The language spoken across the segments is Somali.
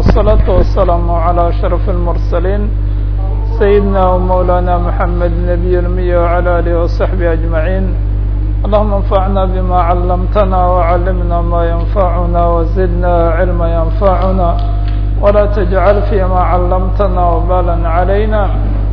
والصلاة والسلام على أشرف المرسلين سيدنا ومولانا محمد نبي المية وعلى آله وصحبه أجمعين اللهم انفعنا بما علمتنا وعلمنا ما ينفعنا وزدنا علما ينفعنا ولا تجعل فيما علمتنا وبالا علينا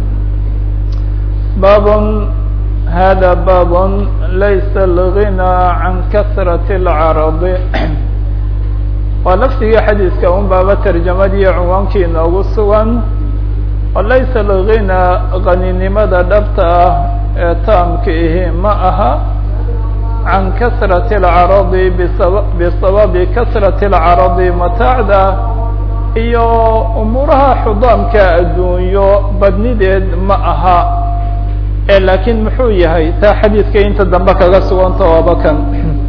باب هذا باب ليس الغنى عن كثرة العرض waa lafdigii xadiidka un baaba tarjamadiiyo cinwaankii inoogu sugan oo laysa alghina qaninimada dhabta ah ee taamka ihi ma aha can kasrati alcaradi bisaba bisababi kasrati alcaradi mataacda iyo umuuraha xudaamka adduunyo badnideed ma aha ee laakiin muxuu yahay taa xadiidka inta dambe kaga suganta waaba kan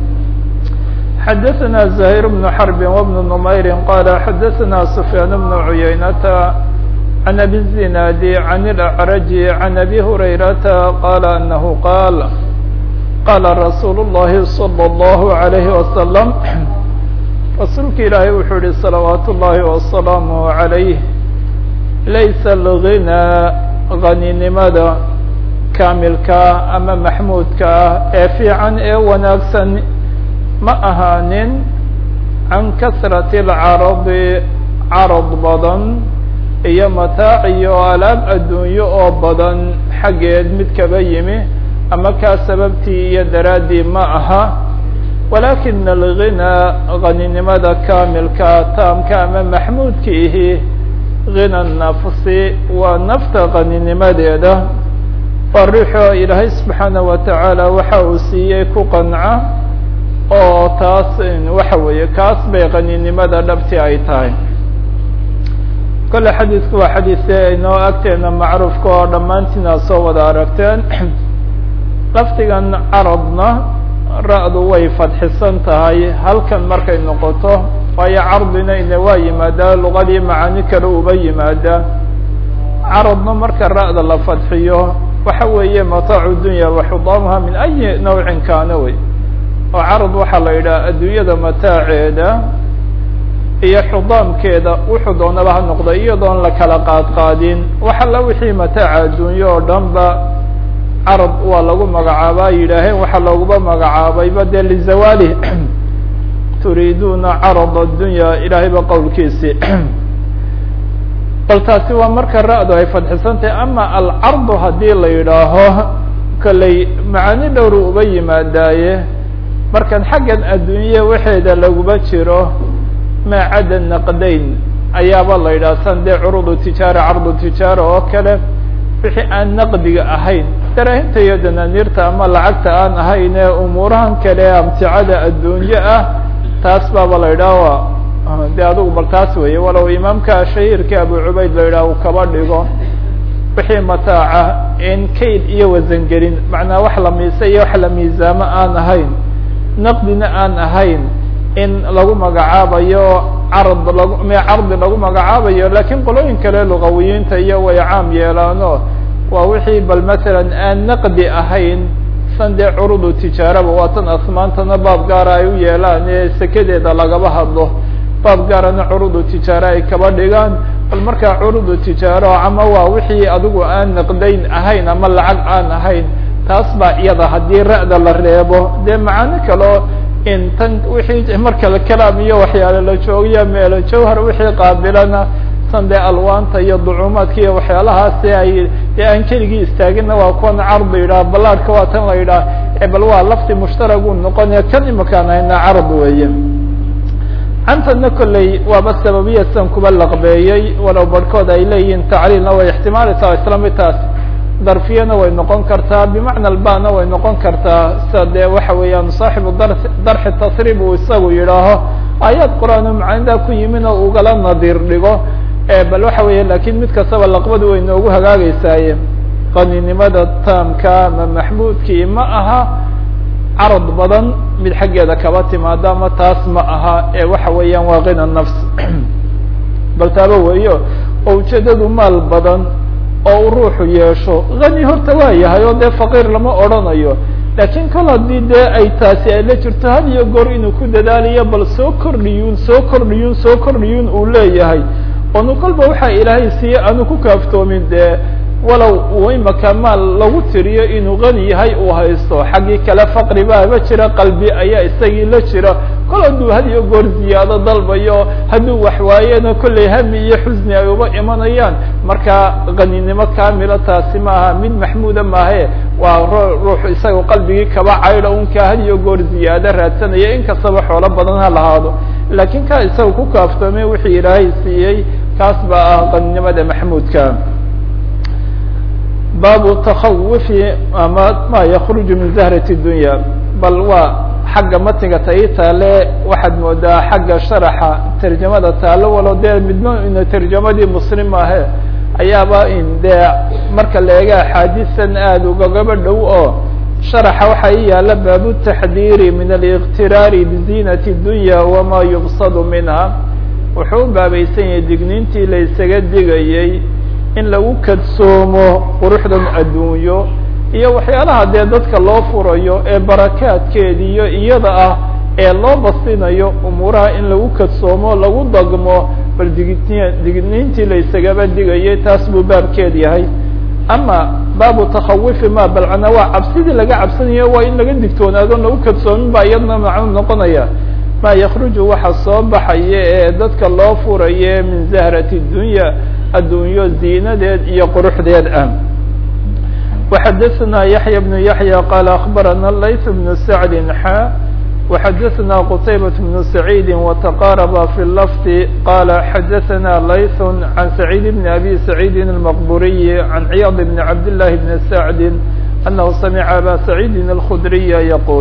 xdثna زهير بن حرب وبن نمyر qال xdثna سفyان بن عyynة عن أbي الزناad عن الأعرج عن أbي هريرة qال أنه qاal qاla رsuuل اللhi صلى الله عليه وسلم rasuulka ilaahay wuxuu yihi صلaوaaت الlahi وaسلام عaليه laysa الغنى غaninimada kaamilka ama maxmuudka ah ee fiican ee wanaagsan ma ahaanin can kasrati alcaradi carad badan iyo mataac iyo alaab adduunyo oo badan xaggeed mid kaba yimi ama kaa sababtii iyo daraaddii ma aha walaakina alghinaa haninimada kaamilka taamka ama maxmuudka ihi hina nafsi waa nafta haninimadeeda waa ruuxo ilaahay subxaanaه wa tacaala waxa uu siiyey ku qanca oo taas waxa weeye kaas bay qaninimada dhabti ay tahay kole xadiidku waa xadiise inoo agteena macruufka oo dhammaantiina soo wada aragteen lafdigan caradna ra-du way fadxisan tahay halkan markay noqoto waayo cardina ine waa yimaadaa luqadii macaani kale uba yimaadaa caradna marka ra-da la fadxiyo waxa weeye mataacu dunya waxudaamuha min ayi nawcin kaana wey oo carad waxaa la yidhaha adduunyada mataaceeda iyo xudaamkeeda wuxuu doonaba ha noqda iyadoon la kala qaadqaadin wax alla wixii mataaca adduunye oo dhan ba carad waa lagu magacaabaa yidhaaheen waxaa looguba magacaabayba dee lizawaali turiiduuna carad addunya ilaahayba qowlkiisii bal taasi waa marka ra-du ay fadxisantahay ama alcardu haddii la yidhaaho kolley macaani dhowru uba yimaadaaye markan xaggan adduunye waxeeda laguma jiro maa cadda naqdayn ayaaba la yidhaha san dee curudu tijaara cardu tijaara oo kale wixii aan naqdiga ahayn daraahinta iyo danaaniirta ama lacagta aan ahayn ee umuurahan kale amticada adduunye ah taas baaba la yidhaha de adugu bal taas weeye walow imaamka shahiirka abu cubayd la yidhaha uu kaba dhigo wixii mataaca in kayd iyo wasangelin macnaa wax la miisa iyo wax la miisaamo aan ahayn naqdina aan ahayn in lagu magacaabayo carad lag cardi lagu magacaabayo lakiin qolooyin kale lugawiyiinta iyo way caam yeelaano waa wixii bal masalan aan naqdi ahayn san dee curudu tijaaraba waa tan asmaantana baab gaara ay u yeelaan ee sekedeeda lagaba hadlo baab gaarana curudu tijaaro ay kaba dhigaan bal markaa curudu tijaaro ama waa wixii adigu aan naqdayn ahayn ama lacag aan ahayn taas baa iyada haddii ra-da la reebo dee macaano kaleo in tan wixii markale kalaam iyo waxyaale la joogiyo meelo jawhar wixii qaabilana san dee alwaanta iyo ducuumaadka iyo waxyaalahaasi ay dee aan keligii istaagina waa kuwan card la yidhaha ballaadhka waa tan la yidhaha bal waa lafti mushtaraguu noqonaya kan imakaan hayna carad weeye cantana kolley waaba sababiya san kuba laqbeeyey walow barhkood ay leeyihiin tacriilna way ixtimaalaysaa isla midtaas darfiyana way noqon kartaa bimacna albana way noqon kartaa sida dee waxa weeyaan saaxibu dar darxi tasriib uu isagu yidhaaho aayaad qur-aan macaanidaa ku yimin oo ugala nadiir dhigo bal waxa weeye lakin mid kastaba laqbadu way noogu hagaagaysaaye qaninimada taamka ama maxmuudkii ma aha carad badan mid xaggeeda kaba timaada ama taas ma aha ee waxa weeyaan waa kina nafs bal taaba weeyo oo ujeedadu maal badan oo uu ruuxu yeesho hani horta waa yahay oo dee faqiir lama odrhanayo laakiin kol haddii dee ay taasi ay la jirto had iyo goor inuu ku dadaalayo bal soo kordhiyuun soo kordhiyuun soo kordhiyuun uu leeyahay onu kolba waxaa ilaahay siiye aanu ku kaaftoomin dee walow uu imaka maal lagu tiriyo inuu qani yahay uu haysto xaggii kale faqri baaba jira qalbi ayaa isagii la jira kol hadduu had iyo goor ziyaado dalbayo hadduu waxwaayena kollay hami iyo xusni ay uba imanayaan marka qaninimo kamila taasi maaha mid maxmuuda maahe waa ruux isaga qalbigii kaba caydha unka had iyo goor ziyaado raadsanaya inkastaba xoolo badan ha lahaado laakiin ka isaga ku kaaftoomay wixii ilaahay siiyey kaas baa ah qaninimada maxmuudka baabu takawufi ama ma yakruju min zahrati dunya bal waa xagga matiga tai taale waxaad moodaa xagga sharaxa tarjamada taalo walo dee midna ina tarjamadii muslim ahe ayaaba in dee marka la eega axaadiisan aada ugagaba dhow oo sharaxa waxaa i yaala baabu taxdiiri min aliqtiraari biziinati dunya wama yubsadu minha wuxuu u baabaysan yahay digniintii la isaga digayey in lagu kadsoomo quruxdan adduunyo iyo waxyaalaha dee dadka loo furayo ee barakaadkeediyo iyada ah ee loo basinayo umuuraha in lagu kadsoomo lagu dagmo bal digni digniintii la isagaba digayay taas buu baabkeed yahay ama baabu takhawifi ma balcana waa cabsidii laga cabsanayo waa in laga digtoonaado lagu kadsoomin baa iyadna macnu noqonaya ma yakruju waxa soo baxaya ee dadka loo furaye min zahrati dunya addunyo ziinadeed iyo quruxdeed ah وxadثna yaحyى بن yaحyى qال أخbarana layث بن سعد xا وxadثna qتayبة بن سعيد وتقاربa في اللفظ qال xadثna layث عن سعيد بن أbي سعيد المqبuري عن عyاض بن عبد الله بن سعد أنه سمع أbا سعيد الخdري يقول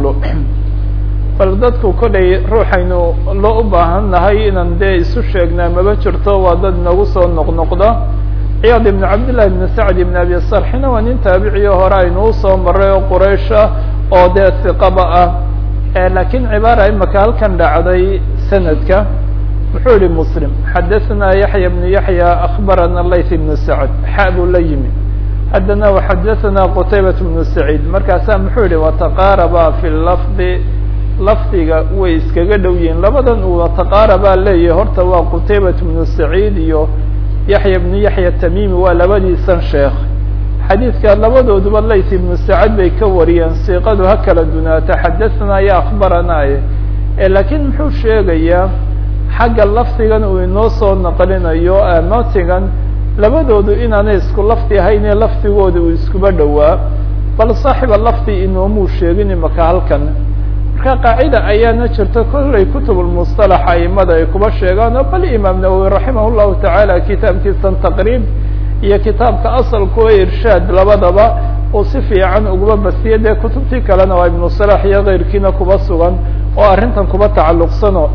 bal dadku kolay ruuxaynu loo u baahan nahay inaan dee isu sheegnaa maba jirto waa dad nagu soo noqnoqda ciyaad ibn cabdillahi ibn sacd ibn abi sarxina waa nin taabiciyo hore aynuu soo maray oo quraysh ah oo dee hiqaba ah laakiin cibaara imaka halkan dhacday sanadka wuxuu yihi muslim xadaثna yaxya bnu yaxya akbarana layth ibnu sacd xa buu la yimi haddana waxadaثna qutaybat bnu saciid markaasaa muxuu yihi wataqaaraba fi lafdi lafdiga way iskaga dhow yihiin labadan uu wataqaarabaa leeyahay horta waa qutaybat bnu saciid iyo yaxya bnu yaxya tamimi waa labadiisan sheekh xadiidka labadooduba layth ibnu sacad bay ka wariyeen siiqadu ha kala dunaata xadaثna ya akbaranaye laakiin muxuu sheegayaa xagga lafdigan uu inoo soo naqlinayo matigan labadoodu inaanay isku lafdi ahaynee lafdigooda uu iskuba dhowaa bal saaxiba lafdi inoomuu sheegin imaka halkan marka qaacida ayaana jirta kollay kutubulmusطalax aimada ay kuba sheegaan oo bal imaam nawowi raximah llahu tacaala kitaabkiisan taqriib iyo kitaabka asalkuwa irshaad labadaba uu si fiican ugaba basiye dee kutubtii kalena waa ibnu salax iyo keyrkiina kuba sugan oo arrintan kuba tacalluqsano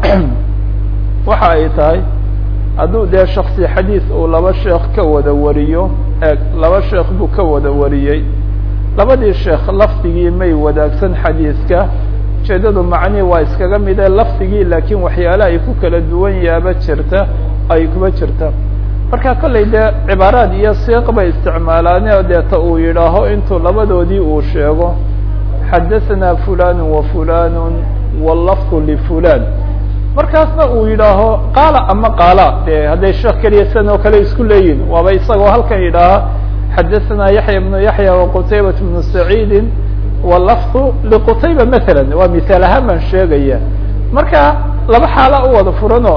waxa ay tahay hadduu dee shaksi xadiis uu laba sheekh ka wada wariyo eeg laba sheekh buu ka wada wariyey labadii sheekh lafdigii may wadaagsan xadiiska ujeedadu macnihii waa iskaga mide lafdigii laakiin waxyaala ay ku kala duwan yaaba jirta ay kuba jirta marka kollay dee cibaaraad iyo siiq bay isticmaalaane deeta uu yidhaaho intuu labadoodii uu sheego xadaثna fulan wa fulan wاlafظ lfulan markaasna uu yidhaaho qaala ama qaala de hadday sheekh keliya sidan oo kale isku leeyihin waaba isagoo halkan yidhaaha xadaثna yaxya bnu yaxya waqutaybat bnu saciidi wlafظ liqutayba maala waa misaal ahaan baan sheegaya marka laba xaala u wada furanoo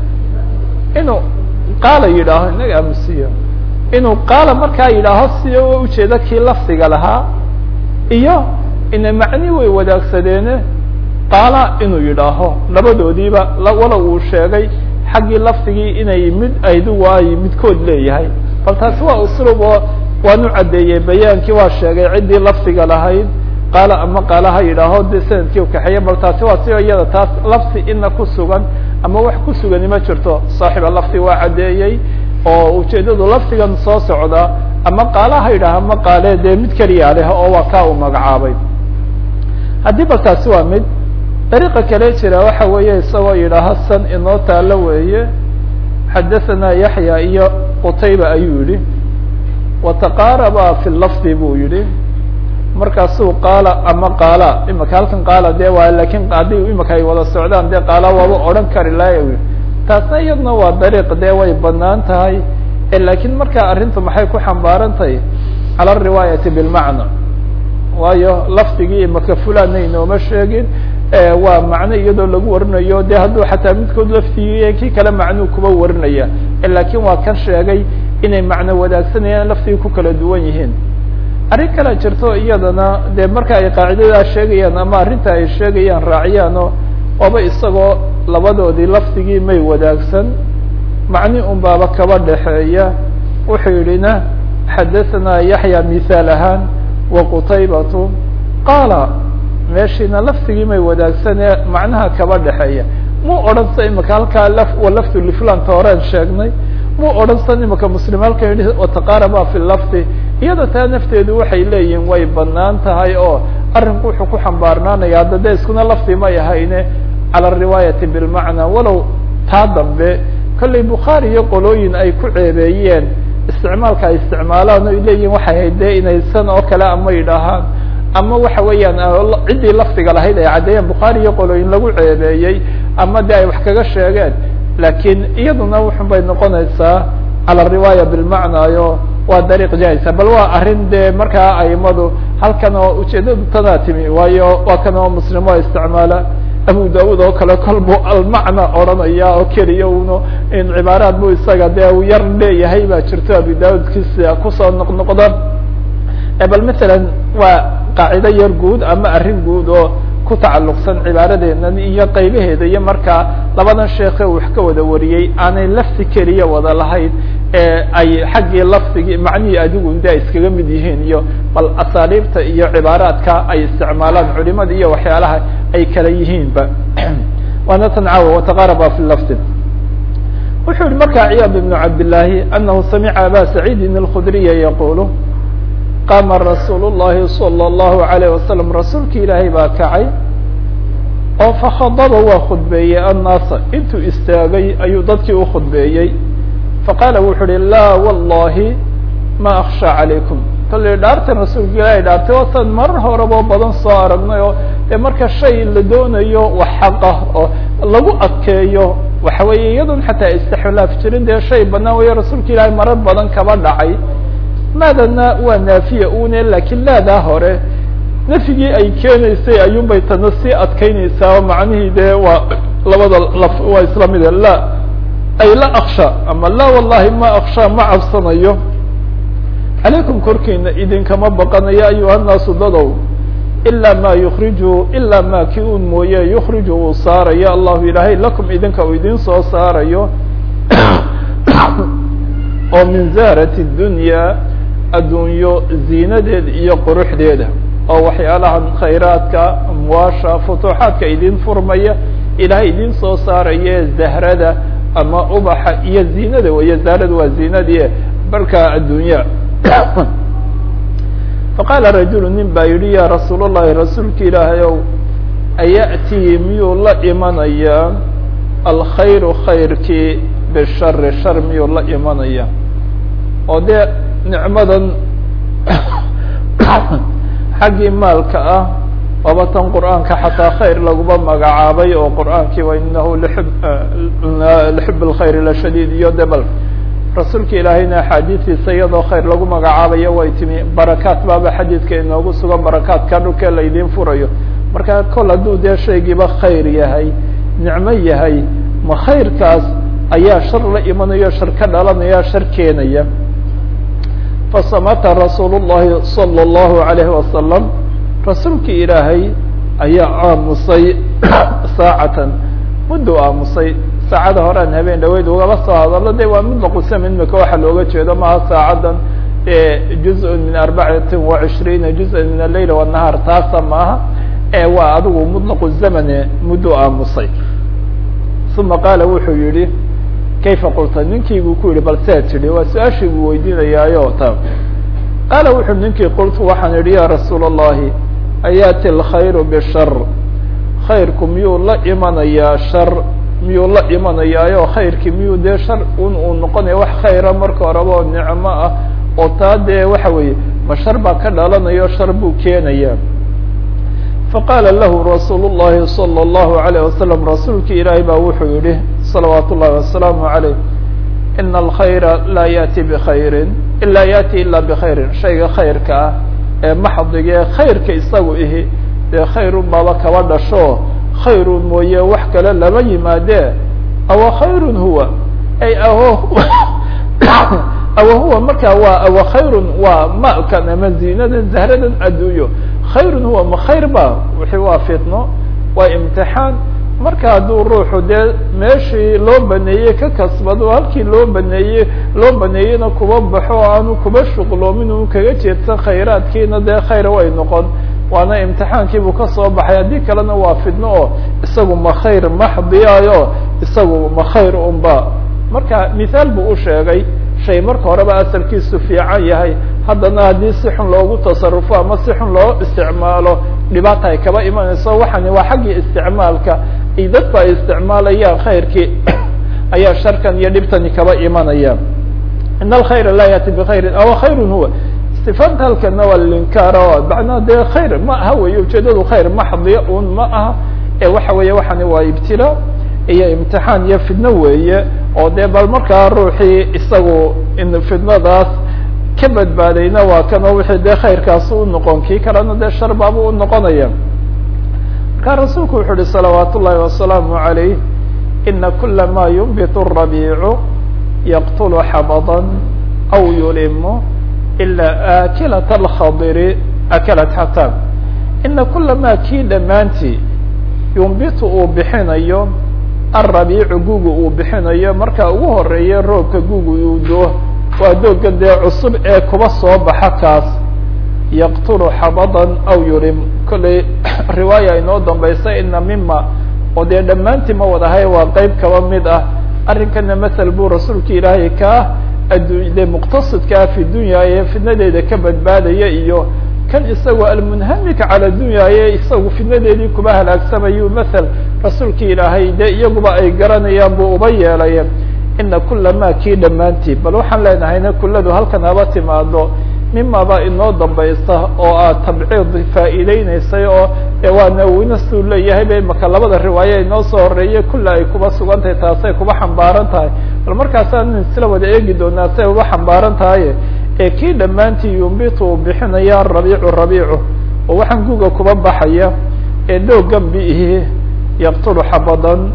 inuu qaala yidhaaho inaga amusiyo inuu qaala markaa yidhaaho si ujeeda kii lafdiga lahaa iyo ina macni way wadaagsadeene qaala inuu yidhaaho labadoodiiba walow uu sheegay xaggii lafdigii inay mid aydu waayo midkood leeyahay bal taasi waa uslub oo waanu caddeeyey bayaankii waa sheegay ciddii lafdiga lahayd qaala ama qaala ha yidhaaho de sanadkii ukaxeeya bal taasi waa si iyada taas lafdi ina ku sugan ama wax ku sugani ma jirto saaxiba lafdi waa caddeeyey oo ujeedadu lafdigan soo socda ama qaala ha yidhaaho ama qaale dee mid keliya leh oo waa kaa uu magacaabay haddii bal taasi waa mid dariiqa kale jira waxa weeye isagoo yidhaaho san inoo taalo weeye xadaثana yaxya iyo qutayba ayuu yihi wataqaaraba fi lafdi buu yihi markaasuu qaala ama qaala imaka halkan qaala de waa lakin haddii imaka ay wada socdaan de qaala waaba odhan kari lahay taasna iyadna waa dariiq dee way banaan tahay lakiin markaa arrintu maxay ku xambaaran tahay cala ariwaayati bilmacna waayo lafdigii imaka fulana inooma sheegin waa macno iyadoo lagu warinayo de hadduu xataa midkood laftigii kii kale macnuu kuba warinaya lakin waa kan sheegay inay macno wadaagsanayaan laftigii ku kala duwan yihiin arrin kala jirto iyadana de marka ay qaacidadaa sheegayaan ama arrinta ay sheegayaan raaciyaano oba isagoo labadoodii lafdigii may wadaagsan macni un baaba kaba dhexeeya wuxuu yidhina xadaثna yaحya mihaal ahaan waqutaybatu qaala meeshiina laftigii may wadaagsanee macnaha kaba dhexeeya muu odhan sa imaka halkaa lafdu liflanta horeen sheegnay muu odhan san imaka muslim halka yihi wataqaaraba fi lafdi iyada taa nafteedu waxay leeyihin way banaan tahay oo arrinku wuxuu ku xambaarnaanaya hadda de iskuna lafdi may ahayne cala riwaayati bilmacna walow taa dambe kollay bukhaari iyo qolooyin ay ku ceebeeyeen isticmaalka ay isticmaalaan o ay leeyihin waxay hayd dee inay san oo kale ama yidhaahaan ama waxa weeyaan ciddii lafdiga lahayd ay caddeeyeen bukhaari iyo qolooyin lagu ceebeeyey ama de ay wax kaga sheegeen lakiin iyaduna wuxun bay noqonaysaa cala riwaaya bilmacnaayo waa dariiq jahisa bal waa arrin dee markaa aimadu halkan oo ujeedadu tanaa timi waayo waa kan oo muslimo isticmaala abu daud oo kale kol buu almacna odranaya oo keliya uno in cibaaraad bu isaga dee u yar leeyahay baa jirto abu daudkiisa kusoo noqnoqda bal masalan waa qaacido yar guud ama arrin guud oo ku tacalluqsan cibaaradeena iyo qaybaheeda iyo markaa labadan sheeke wax ka wada wariyey aanay lafti keliya wada lahayn ee ay xaggii lafdigii macnihii adigu de iskaga mid yihiin iyo bal asaaliibta iyo cibaaraadka ay isticmaalaan culimada iyo waxyaalaha ay kala yihiinba waana tan caawa wataqaaraba fi lafdi wuxuu yihi markaa ciyaad ibnu cabdillaahi anahu samica aba saciidin alkhudriya yaqulu qaama rasuul llahi salى اllahu alayh wasalam rasuulki ilaahay baa kacay oo fakhadaba waa khudbeeyey annaasa intuu istaagay ayuu dadkii u khudbeeyey faqaala wuxuu uhi laa wallahi ma aksha calaykum kollay dhaartan rasuulka ilaahay dhaartay waataan marar horebo badan soo aragnay oo dee marka shay la doonayo wax xaqah oo lagu adkeeyo waxa weeye iyadoon xataa istixlaaf jirin dee shay banaan weeye rasuulka ilaahay marar badan kaba dhacay maadana waa naafiya une lakiin laadaa hore nafyigii ay keenaysay ayuun bay tana sii adkeynaysaa oo macnihii dee waa labada laf waa isla mide la ay la aksha ama la wallahi ma aksha ma cabsanayo calaykum korkiina idinkama baqanayo ayuha naasu dadow ilaa ma yukriju ilaa ma ki un mooye yukriju uu saarayo allahu ilaahay lakum idinka uu idin soo saarayo oo min zahrati dunya addunyo ziinadeeda iyo quruxdeeda oo waxyaalahan khayraadka amwaasha futuuxaadka idin furmaya ilaahay idin soo saaraya zahrada ama ubaxa iyo ziinada weeye zahrada waa ziinadii barka addunya faqaala rajulu nin baa yihi ya rasuul اllahi rasuulka ilaahay ow ayaأtii miyuu la imanaya alkhayru khayrkii bishari shar miyuu la imanaya oo dee nicmadan xaggii maalka ah waaba tan qur'aanka xataa khayr laguma magacaabay oo qur'aankii wa inahu lxib lxib اlkhayr lashadiid iyo debel rasuulka ilaahayna axaadiistiisa iyadoo khayr lagu magacaabayo way timi barakaat baaba xadiidka inoogu sugan barakaadka dhulkee la idiin furayo marka kol hadduu dee shaygiiba khayr yahay nicmo yahay ma khayrkaas ayaa shar la imanayo shar ka dhalanaya shar keenaya fasamata rasuul llahi salى اllahu alayhi wasalam rasuulkii ilaahay ayaa aamusay saacatan muddu aamusay saacada horean habeen dhaweyd ugaba soo hadallo de waa mudlaqusam imika waxa looga jeedo maha saacadan juz-un min arbacatin wa cishriina juz-an min aleyl wanahaar taasa maaha waa adigu mudlaqu zamane muddu aamusay uma qaala wuxuu yihi kayfa qulta ninkiibuu ku yihi bal see tidhi waa su-aashii buu weydiinayaayo ta qaala wuxuu ninkii qultu waxaan idhi ya rasuul اllahi ayaati alkhayru bishar khayrku miyuu la imanayaa shar miyuu la imanayaayo khayrkii miyuu dee shar un uu noqonaya wax khayra marka horeba oo nicmo ah oo taa dee waxa weeye ma shar baa ka dhalanayo shar buu keenaya faqaala lahu rasuul llahi salى اllahu alayh wasalam rasuulki ilaahay baa wuxuu yihi salawaat ullahi wasalaamu عaleyh ina alkhayra laa yaأti bkhayri ila yaأti ila bkhayrin shayga khayrka ah ee maxdige khayrka isagu ihi dee khayrun baaba kaba dhasho khayrun mooye wax kale lama yimaadee awa khayrun huwa ay aho awa huwa markaa waa awa khayrun waa makan ama ziinadan zahradan adduunyo khayrun huwa ma khayr ba wixii waa fitno waa imtixaan marka hadduu ruuxu dee meeshii loo baneeyey ka kasbado halkii loo baneeyey loo baneeyeyna kuba baxo o aanu kuba shuqloomin uu kaga jeedsan khayraadkiina dee khayr way noqon waana imtixaankiibuu kasoo baxay haddii kalena waa fidno oo isagu ma khayr maxdiyayo isagu ma khayr unba marka mithaal buu u sheegay shay marka horeba asalkiisu fiican yahay haddana haddii si xun loogu tasarufo ama si xun loo isticmaalo dhibaata ay kaba imanayso waxani waa xaggii isticmaalka iyo dadku ay isticmaalayaan khayrkii ayaa sharkan iyo dhibtani kaba imanaya in alkhayra laa yaati bkhayrin aw khayrun huwa istifaamta halkana waa linkaar o macnaa dee khayr ma aha wey ujeedadu khayr maxdiya un ma aha ee waxa weeye waxani waa ibtila iyo imtixaan iyo fidno weeye oo dee bal markaa ruuxii isagu in fidnadaas ka badbaadayna waa kanoo wixii dee khayrkaasi u noqon kii kalena dee shar baabu u noqonaya markaa rasuulku wuxu uhi salawaat ullahi wasalaamu عalayh ina kula ma yunbit الrabiicu yaqtulu xabada aw yulimu ila akilat alkhadiri akalat xatam ina kula ma kii dhammaantii yunbitu uu bixinayo alrabiicu gugu uu bixinayo marka ugu horeeya roobka gugu uu doo waa dooga dee cusub ee kuba soo baxa kaas yaqtulu xabadan aw yulim kollay riwaaya inoo dambaysa ina mima oo dee dhammaantii ma wadahay waa qeyb kaba mid ah arrinkana masel buu rasuulka ilaahay kaa addu dee muqtasidkaa fi dunya ee fidnadeeda ka badbaadaya iyo kan isagu almunhamika cala dunya ee isagu fidnadeedii kuba halaagsamayuu masel rasuulka ilaahay dee iyaguba ay garanayaan buu uba yeelay ina kula ma kii dhammaantii bal waxaan leenahayna kuladu halkan haba timaado mima baa inoo dambaysa oo aad tabciid faa'iideyneysay oo waa nawinasuu leeyahay ba imaka labada riwaaye inoo soo horeeye kula ay kuba sugan tahay taasay kuba xambaaran tahay bal markaasaan isla wada eegi doonaa say uba xambaaran tahay ee kii dhammaantii yumbitu uu bixinaya rabiicu rabiicu oo waxaan guga kuba baxaya ee doogan biihi yaqtulu xabadan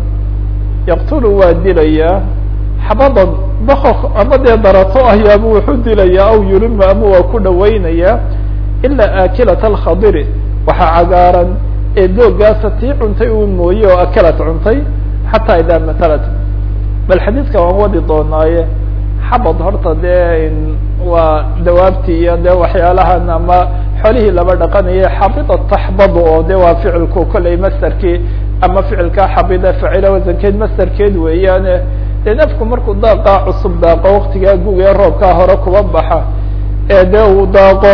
yaqtulu waa dilayaa xabadan bakok ama dee darato ahyaaba wuxuu dilayaa aw yurima ama waa ku dhawaynayaa ilaa akilat alkhadiri waxaa cagaaran ee doogaasa tii cuntay uu mooye oo akalat cuntay xataa idaa matalat bal xadiidka waan wadi doonaaye xabad horta dee waa dawaabtii iyo dee waxyaalahan ama xolihii laba dhaqanaya xabida taxbadu oo de waa ficilku kollay masderkii ama ficilkaa xabida facila wasankeed masderkeed weeyaane dee nafku markuu daaqaa cusub daaqo waktigaa guga ee roobkaa hore kuba baxa ee dee uu daaqo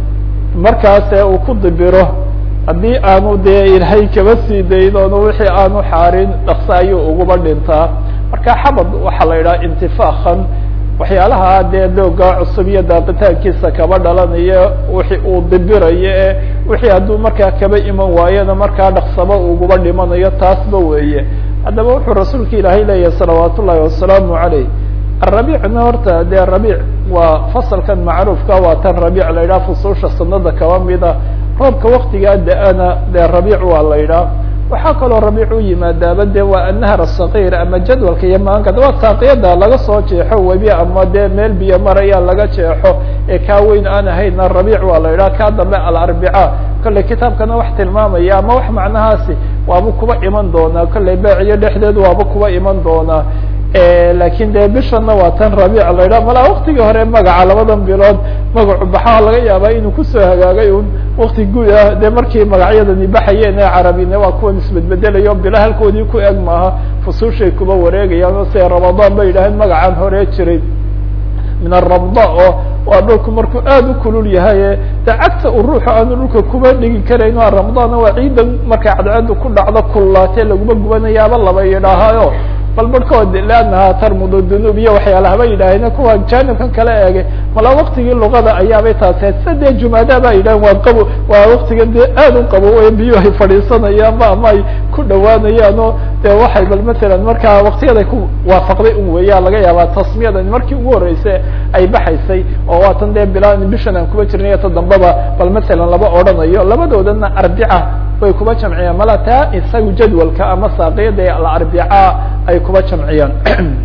markaase uu ku dibiro haddii aanu dee ilaahay kaba sii daynoon wixii aanu xaarin dhakse ayuu uguba dhintaa marka xabad waxaa la yidhaha intifaakan waxyaalaha dee dooga cusub iyo daaqitaankiisa kaba dhalanayo wixii uu dibirayo ee wixii hadduu markaa kaba iman waayona markaa dhaksaba uguba dhimanayo taasba weeye haddaba wuxuu rasuulka ilaahay leeyahay salawaat ullahi wasalaamu calayh arabiicna horta dee rabiic waa fasalkan macruufka waa tan rabiic la yidhaha fusuusha sanada kaba mida roobka waktigaa da-ana dee rabiic waa la yidhaha waxaa kaloo rabiic u yimaadaaba de waa annahar asagiir ama jadwalka iyo maanka waa saaqiyada laga soo jeexo webi ama dee meel biyo maraya laga jeexo ee kaa weyn aan ahayna rabiic waa la yidhaha kaa dambe alarbica kolley kitaabkana wax tilmaamaya ama wax macnahaasi waaba kuba iman doonaa kolley beeciyo dhexdeed waaba kuba iman doonaa lakin de bishana waa tan rabiic la yidhaha malaa waktigii hore magaca labadan bilood magacu baxaa laga yaabaa inuu kusoo hagaagay un wakti guud ah dee markii magacyadani baxayeen ee carabine waa kuwan isbedbedelayo bilo halkoodii ku eg maaha fusuushay kuba wareegayaan o se ramadaan ba yidhaaheen magacaan hore jiray min arabda oo waa dhulku markuu aad u kulul yahay de cagta uu ruuxu aanu dhulka kuba dhigi karayn ramadaanna waa ciidan markay cadceedu ku dhacdo kullaatee laguma gubanayaaba laba yidhaahayo bal barhkood leannaha tarmudu dunuub iyo waxyaalahaba yidhaaheen kuwa jaanibkan kala eegay mala waktigii luqada ayaabay taasee sida dee jumaada ba yidhahen waa qabo waa waktiga dee aad u qabo wey biyo ay fadhiisanayaanba ama ay ku dhawaanayaan oo dee waxay bal matalan markaa waktiyaday ku waafaqday un weeya laga yaabaa tasmiyadan markii ugu horreysay ay baxaysay oo waatan dee bila bishan aan kuba jirnay ta dambaba bal matalan laba odhanayo labadoodana arbica way kuba jamciyaan mala taa isagu jadwalka ama saaqiyada alarbica ay kuba jamciyaan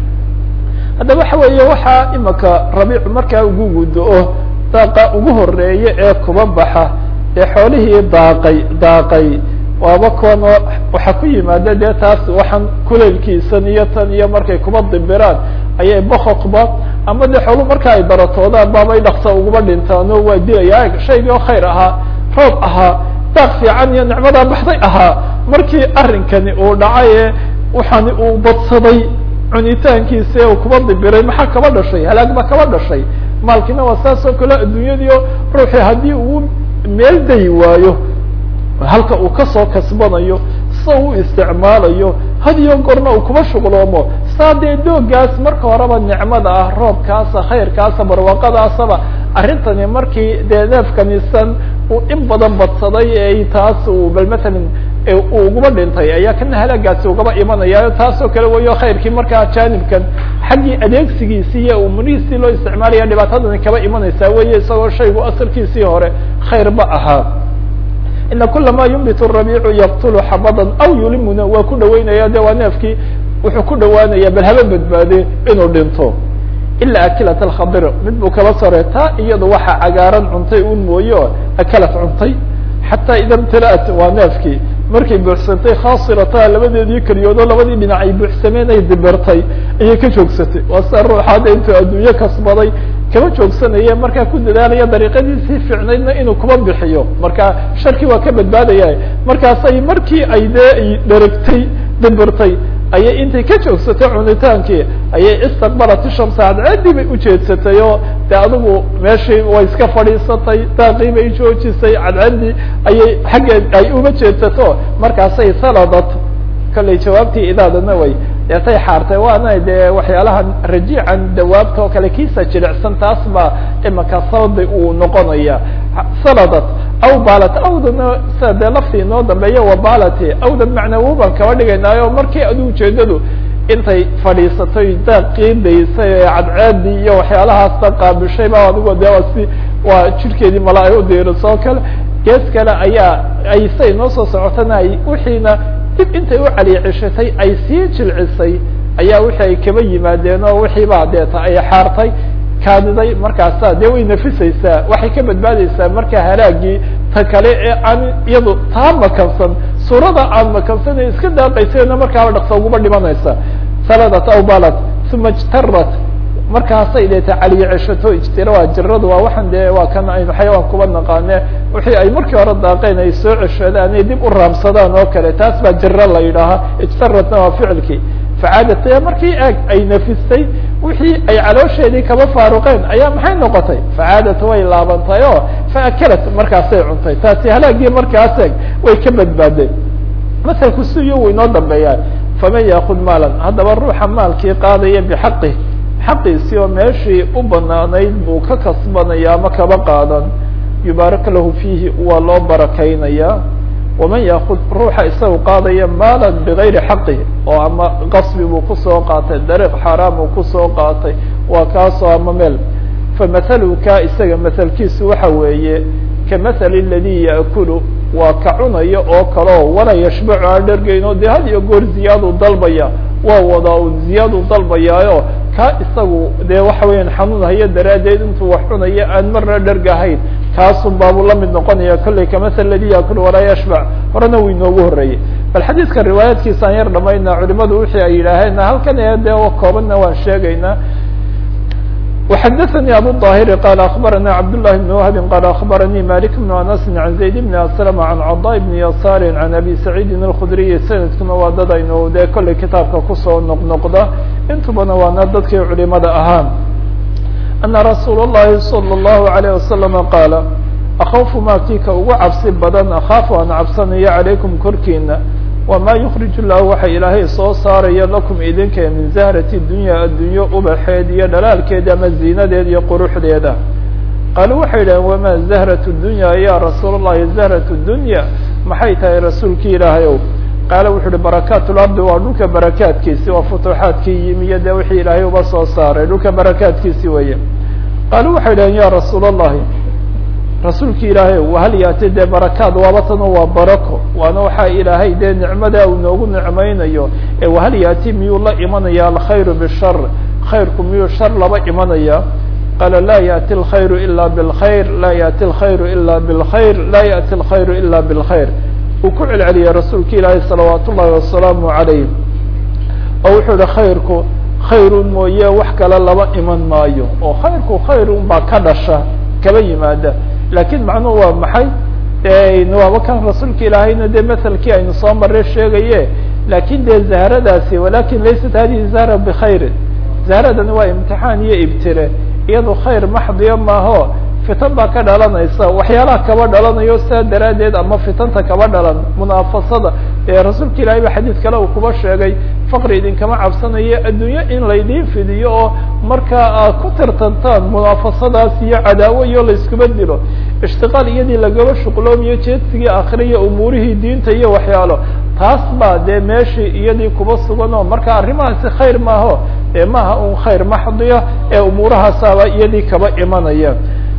haddaba waxa weeye waxaa imaka rabiicu markaa ugu gudo-o daaqa ugu horeeye ee kuba baxa ee xoolihii daaqay daaqay waaba kuwan waxaa ku yimaada dee taas waxaan kuleylkiisan iyo tan iyo markay kuba dibiraan ayay boqoqba ama dee xoolu marka ay baratoodaan baabay dhaksa uguba dhintaan oo waa dilaya shaygii oo khayr ahaa roob ahaa daaq fiican iyo nicmadaa baxday ahaa markii arrinkani uu dhacay ee waxaani uu badsaday cunitaankiisa ee uu kuba dibiray maxaa kaba dhashay halaag ba kaba dhashay maalkiina waa saas oo kale adduunyadiio ruuxii haddii uu meel dayi waayo halka uu kasoo kasbanayo sida u isticmaalayo hadiyo gorna uu kuba shuqloomo saa dee doogaas marka horeba nicmada ah roobkaasa khayrkaasa barwaaqadaasaba arrintani markii dee neefkanisan uu in badan badsaday ee taas uu bal matalan uu uguba dhintay ayaa kana halaagaasi ugaba imanaya taasoo kale wayo khayrkii markaa jaanibkan xaggii adeegsigiisii iyo umurihiisii loo isticmaalaya dhibaatadani kaba imanaysaa weye isagoo shaygu asalkiisii hore khayr ba ahaa ina kula ma yumbit rabiicu yaqtulu xabadan aw yulimuna waa ku dhaweynaya de waa neefkii wuxuu ku dhawaanaya bal haba badbaade inuu dhinto ila akilat alkhadir mid buu kaba sore taa iyadu waxa cagaaran cuntay un mooyo akalat cuntay xataa ida mtalaat waa neefkii markay buuxsantay khaasirataha labadeedii keliyoodoo labadii dhinac ay buuxsameen ay dibirtay ayay ka joogsatay waa sida ruuxaada intuu adduunye kasbaday kama joogsanaya markaa ku dadaalaya dariiqadiisii fiicnaydna inuu kuba bixiyo marka sharkii waa ka badbaadaya markaasay markii ay dee ay dheragtay dibirtay ayay intay ka joogsatay cunitaankii ayay istaqbalat shamsa cadceedii bay ujeedsatay oo de adigu meeshii way iska fadhiisatay daaqii bay joojisay cadceedii ayay xaggeed ay uga jeedsato markaasay saladat kallay jawaabtii idaadana way deetay xaartay waana dee waxyaalaha rajiican dawaabta oo kale kiisa jilicsan taas baa imaka saldi uu noqonaya saladat aw balat awdana sida dee laftii inoo dambeeya wabalati awdan macnawo baan kaba dhigaynaayo markii adu ujeedadu intay fadhiisatay daaqii daysay ee cadceedii iyo waxyaalahaasna qaabishay ba adigo de waa si waa jirkeedii mala ay udiiriso oo kale gees kale ayaa ay say noo soo socotana ay wixiina dib intay u caliicishatay ay sii jilcisay ayaa wixii ay kaba yimaadeen oo wixii baa deeta ay xaartay kaadiday markaasa dee way nafisaysaa waxay ka badbaadaysaa marka halaagii ta kale ee aan iyadu taa makansan suurada aan makansan ee iska daaqaysayna markaaba dhaqsa uguba dhimanaysa saladat aw balat uma ijtarat markaasay deeta caliye ceshato ijtira waa jiradu waa waxan dee waa kan aynu xayawaan kuba naqaane wixii ay markii hore daaqeen ay soo ceshadaan ay dib u raamsadaan oo kale taas baa jiro la yidhaaha ijtaratna waa ficilkii facaadat markii eeg ay nafistay wixii ay caloosheedii kaba faaruqeen ayaa maxay noqotay facaadat way laabantay oo faakalat markaasay cuntay taasi halaagii markaas eeg way ka badbaadeen masalku siyo uu inoo dambeeyaa faman yaakud maalan haddaba ruuxa maalkii qaadaya bixaqih xaqiisii oo meeshii u banaanayd buu ka kasbanaya ama kaba qaadan yubaarak lahu fiihi waa loo barakaynayaa waman yaakud ruuxa isagu qaadaya maalan bigayri xaqih oo ama qasbi buu kusoo qaatay dariiq xaaraam uu kusoo qaatay waa kaasoo ama meel famahalu ka isaga mahalkiisu waxa weeye kamahali ladii yaakulu waa ka cunaya oo kaleo walaa yashbacu aan dhergeyno dee had iyo goor ziyaadu dalbaya waa wadaa un ziyaadu dalbayaayo ka isagu dee waxa weeyaan xanuun hayo daraaddeed intuu wax cunaya aan marna dhergahayn kaasun baabuu la mid noqonaya kollay kamahal ladii yaakulu walaa yashbac horena wuu inoogu horreeyey bal xadiidka riwaayaadkiisa aan yar dhamaynaa culimadu wixii ay yidhaaheen halkan ee dee koobanna waan sheegaynaa وxdثnي abو الظاhر qال أخبرnا cبد الله بن وهب qال أخبرني مالك بن أنس عن زيد بن أسلم عن cضاء بن يسار عن أبي سعيد الخdري سندkuna waa dad aynu dee kollay kitaabka kusoo noqnoqda intubana waana dadkii culimada ahaa أنa رasuul الlahi صلى الله عليه وسلم qاaل أخوف ma kii ka ugu cabsi badan أخاaف aan cabsanayo عalayكم korkiina wamaa yukrij llahu waxa ilaahay soo saaraya lakum idinka min zahrati dunya addunyo ubaxeed iyo dhalaalkeeda ama ziinadeed iyo quruxdeeda qaaluu waxay yidhaheen wamaa zahratu dunya ya rasuul اllahi zahratu dunya maxay tahay rasuulki ilaahay ow qaala wuxu uhi barakaat lardi waa dhulka barakaadkiisi waa futuuxaadkii yimi iyo dee wixii ilaahay uba soo saaray dhulka barakaadkiisi weeye qaaluu waxay yidhaheen ya rasuul اllahi rasuulki ilaahay wahal yaati dee barakaad waaba tano waa barako waana waxaa ilaahay dee nicmada uu noogu nicmaynayo ee wahal yaati miyuu la imanaya alkhayru bishar khayrku miyuu shar laba imanaya qaala laa yaأti اlkhayru ila bاlkhayr laa yaأti اlkhayru ila bاlkhayr laa yaأti اlkhayru ila bاlkhayr uu ku celceliyey rasuulka ilaahay salawaat ullahi wasalaamu عalayh oo wuxuu ihi khayrku khayrun mooye wax kale laba iman maayo oo khayrku khayrun baa ka dhasha kaba yimaada lakin macnuhu waa maxay waaba kan rasuulka ilaahayna dee maselkii aynu soo marre sheegaye lakin dee zahradaasi walakin laysat hadihi zahra bkhayrin zahradani waa imtixaan iyo ibtire iyado khayr maxdiya maaho fitan baa ka dhalanaysa waxyaalaha kaba dhalanayo saa daraaddeed ama fitanta kaba dhalan munaafasada ee rasuulka ilahay ba xadiid kale uu kuba sheegay faqri idinkama cabsanayo addunyo in laydiin fidiyo oo markaa aad ku tartantaan munaafasadaas iyo cadaawo iyo layskuba dilo ishtiqaal iyadii lagaba shuqloomiyo jeedsigii akhriya umuurihii diinta iyo waxyaalo taas baa dee meeshii iyadii kuba sugan oo marka arrimahaasi khayr maaho ee maaha un khayr maxdiya ee umuurahaasaaba iyadii kaba imanaya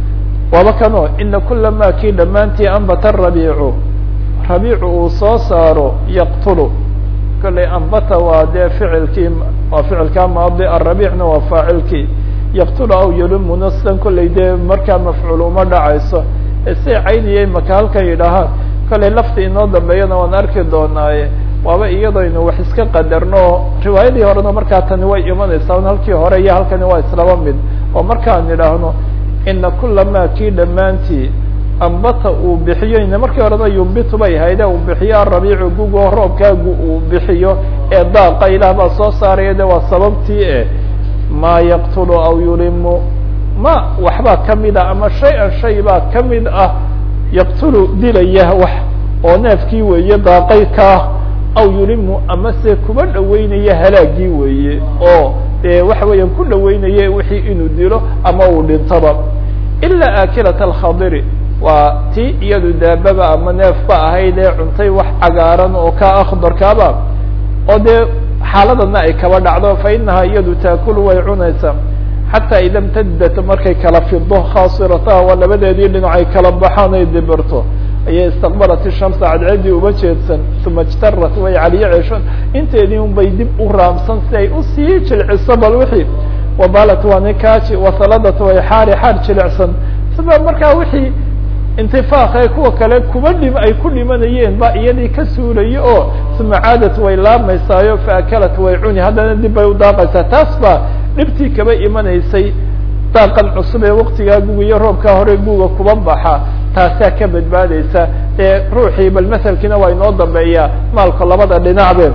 waaba kano ina kula ma kii dhammaantii ambata rabiicu rabiicu uu soo saaro yaqtulu kollay ambata waa dee ficilkii waa ficilkaa maadi arabiicna waa faacilkii yaqtulu aw yalumuna sidan kollay dee markaa mafcuul uma dhacayso say cayniyay maka halkan yidhaahaan kollay lafti inoo dambeeyana waan arki doonaaye waaba iyadaynu wax iska qadarno riwaayadii horena markaa tani way imanaysaa halkii hore iyo halkani waa islaba mid oo markaan idhaahno ina kula ma kii dhammaantii ambata uu bixiyo ina markii horena yumbitu bay hayde uu bixiyo arabiicu gugo roobkaagu uu bixiyo ee daaqa ilaah baa soo saaraya de waa sababtii e maa yaqtulu aw yulimu ma waxbaa kamida ama shay-an shay baa kamid ah yaqtulu dilaya wax oo neefkii weeye daaqay kaah aw yulimu ama se kuba dhaweynaya halaagii weeye oo dee waxa weeyaan ku dhaweynaya wixii inuu dilo ama uu dhintaba ilaa aakilat alkhadiri waa tii iyadu daababa ama neefba ahayd ee cuntay wax cagaaran oo ka akhdarkaaba oo dee xaaladana ay kaba dhacdo fa inahaa iyadu taakulu way cunaysaa xataa ida mtadat markay kala fido khaasirataha waa labadeedii dhinac ay kala baxaan ay dibirto ayay istaqbalat ishamsa cadceedii uba jeedsan uma ijtarat way caliyo ceeshon inteedii un bay dib u raamsan si ay usii jilciso bal wixii wabalat waa nikaaji wasaladat way xaari xaar jilicsan sida markaa wixii intifaaq ee kuwa kale kuba dhim ay ku dhimanayeen ba iyadii ka suulayo oo uma caadat way laamaysaayo faakalat way cuni haddana dib bay u daaqaysaa taas baa dhibtii kaba imanaysay daaqan cusub ee waktigaa guga iyo roobkaa hore guga kuba baxa taasaa ka badbaadaysa ee ruuxii bal maselkiina waa inoo dambeeyaa maalka labada dhinacbe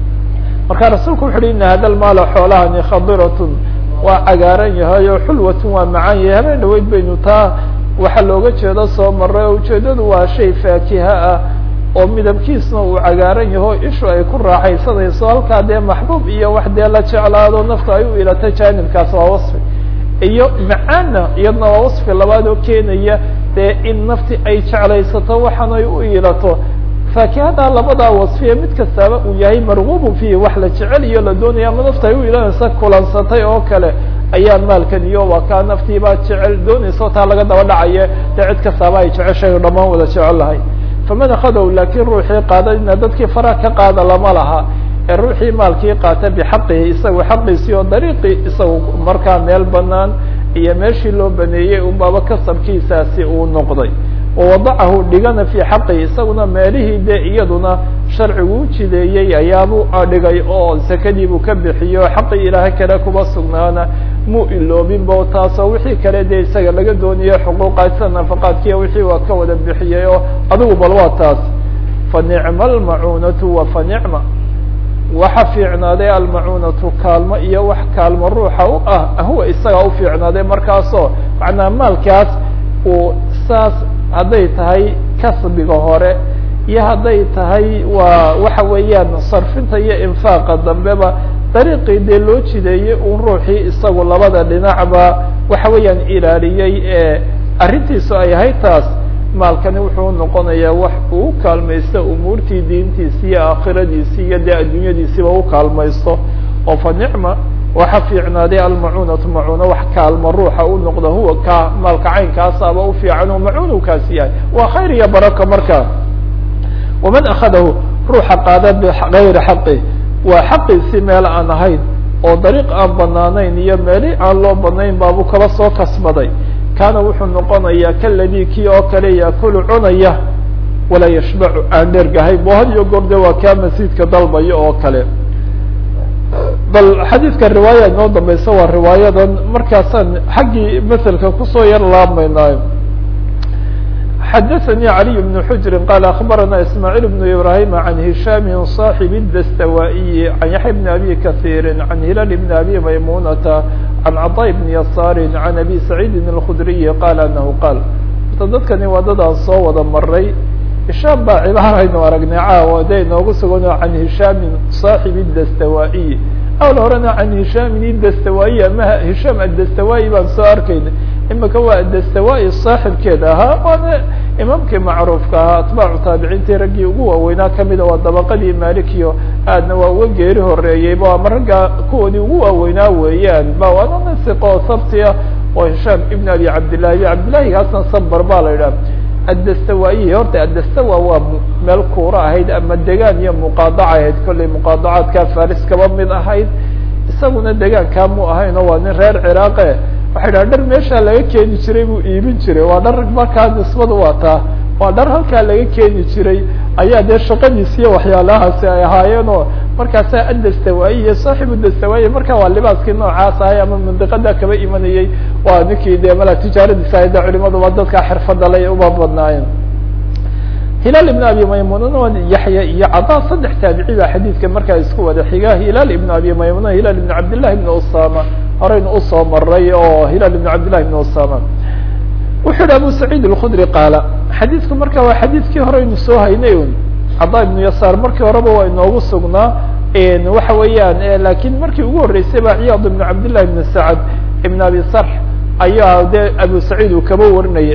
marka rasuulku wuxu uhi ina hada lmaala xoolahani khadiratun waa cagaaran yahay oo xulwatun waa macaan yahay habeen dhaweyd baynu taa waxaa looga jeedo soo maray oo ujeedadu waa shay faakiha ah oo midabkiisna uu cagaaran yaho ishu ay ku raaxaysanayso halkaa dee maxbuub iyo wax dee la jeclaado nafta ay u ilatay jaanibkaas waa wasfi iyo macaanna iyadna waa wasfi labaad oo keenaya dee in nafti ay jeclaysato waxan ay u ilato faakihada labadaa wasfiye mid kastaaba uu yahay margubu fihi wax la jecel iyo la doonaya ama nafta ay u ilanaysa kulansatay oo kale ayaa maalkan iyo waa kaa naftiibaa jecel doonaysa taa laga daba dhacaye dee cid kastaaba ay jeceshay dhamaan wada jecel lahay faman akadow laakiin ruuxii qaada ina dadkii fara ka qaada lama laha ee ruuxii maalkii qaata bixaqihi isagu xaqiisii oo dariiqii isagu markaa meel banaan iyo meeshii loo baneeyey unbaaba kasabkiisaasi uu noqday wawadacahu dhigana fii xaqihi isaguna meelihii dee iyaduna sharcigu u jideeyey ayaabuu dhigay oo sakadiibuu ka bixiyo xaqii ilaahay kale kuba sugnaana muu iloobinbo taasoo wixii kale dee isaga laga doonayo xuquuqa sida nafaqaadkiiya wixii waa ka wada bixiyey oo adigu bal waa taas fa nicma almacuunatu wa fa nicma waxa fiicnaaday almacuunatu kaalmo iyo wax kaalmo ruuxa u ah huwa isagaa u fiicnaaday markaasoo macnaa maalkaas uu saas hadday tahay kasbiga hore iyo hadday tahay waa waxa weeyaan sarfinta iyo infaaqa dambeba dariiqii dee loo jideeyey un ruuxii isagu labada dhinacba waxa weeyaan ilaaliyey ee arrintiisu ay ahayd taas maalkani wuxuu noqonayaa wax uu kaalmaysto umuurtii diintiisi iyo aakhiradiisi iyo dee adduunyadiisiba u kaalmaysto oo fa nicma waxa fiicnaaday almacuunatu macuuna wax kaalma ruuxa u noqda huwa ka maalka caynkaasaba u fiican oo macuun u kaasi yahay waa khayr iyo baraka marka waman akhadahu ruuxa qaada bigayri xaqi waa xaqiisii meel aan ahayn oo dariiq aan banaanayn iyo meeli aan loo banayn baabu kaba soo kasbaday kaana wuxuu noqonayaa kaladii kii oo kale yaakulu cunaya walaa yashbacu aan dhergahay bo had iyo goor de waa kaa masiidka dalbayo oo kale bal xadiidka riwaaya inoo dambaysa waa riwaayadan markaasaan xaggii maselka kusoo yar laabmaynaayo xadaثnي علي بن حجر قال أخبرنا اسماعيل بن إبراهيم عن هشام صاحب الدستوائي عن يحيى بن أبي كثير عن هلال بن أبي ميمونة عن عطاء بن يسار عن أبي سعيد الخdري قال أنه قال dadkani waa dad aan soo wada maray هiشhام baa cibaaraynu aragnay caawa de inoogu sugan عan هiشhام صاaحب الدستوائي awl horena can hishamin dastawaayi ama hishaam adastawaayi baan soo arkayna imika waa adastawaayi saaxibkeed ahaa waana imaamkii macruufka ahaa atbaacu taabiciintii raggii ugu waaweynaa kamida waa dabaqadii malikiyo aadna waa uga geeri horeeyeyba ama ragga kuwoodii ugu waaweynaa weeyaan ba waana nasiqo sabtia oo hishaam ibn abi cabdillahi abi cabdillahigaasna sabar baa la idhaha addastawaayi horta addastawa waa meel kuura ahayd ama degaan iyo muqaadaca ahayd kollay muqaadacaadka faris kaba mid ahayd isaguna degaankaa mu ahayn oo waa nin reer ciraaqe waxay dhaha dhar meeshaa laga keeni jiray buu iibin jiray waa dhar markaa nisbada waa taa waa dhar halkaa laga keeni jiray ayaa dee shaqadiisi iyo waxyaalahaasi ay ahaayeen oo markaasa addastawaayi iyo saaxibu dastawaayi marka waa libaaskii noocaas ahay ama mandiqada kaba imanayey waa ninkii dee mala tijaaradiisa ahay de culimaduba dadka xirfada lay uba badnaayeen hilaal ibn abi maymunana waa yaxya iyo cadaa saddex taabici baa xadiidka markaa isku wada xiga hilaal ibn abi maymuna hilaal ibn cabdillahi ibn usama horeynu usoo maray oo hilaal ibn cabdillahi ibn usama wuxuu yihi abu saciid alkhudri qaala xadiidku marka waa xadiidkii horeynu soo haynay un cadaa ibnu yasaar markii horeba waa inoogu sugnaa waxa weeyaan lakin markii ugu horreysay ba ciyaad ibn cabdillahi ibn sacad ibn abi sarx ayaa dee abu saciid uu kaba warinayay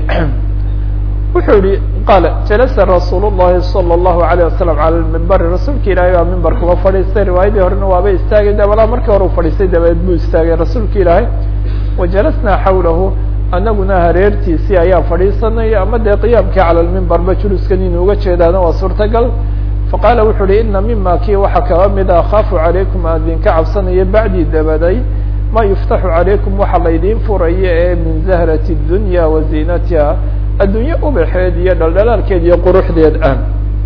wuxuu yihi qaala jalasa rasuul llahi salى اllahu alayه wasalam cala mimbari rasuulka ilaahay baa mimbarka uga fadhiistay riwaayadii horena waaba istaagay dabala markii hore u fadhiistay dabadeed buu istaagay rasuulka ilaahay wajalasnaa xawlahu anaguna hareertiisii ayaa fadhiisanay ama dee qiyaamkii cala lmimbarba juluskan inuu uga jeedaana waa suurtagal faqaala wuxuu uhi ina mima kii waxaa kaba mid a akaafu calaykum aan idinka cabsanaya bacdii dabaday ma yuftaxu calaykum waxa laydiin furaya ee min zahrati dunya wa ziinatiha addunye ubaxeed iyo dhaldhalaalkeed iyo quruxdeed ah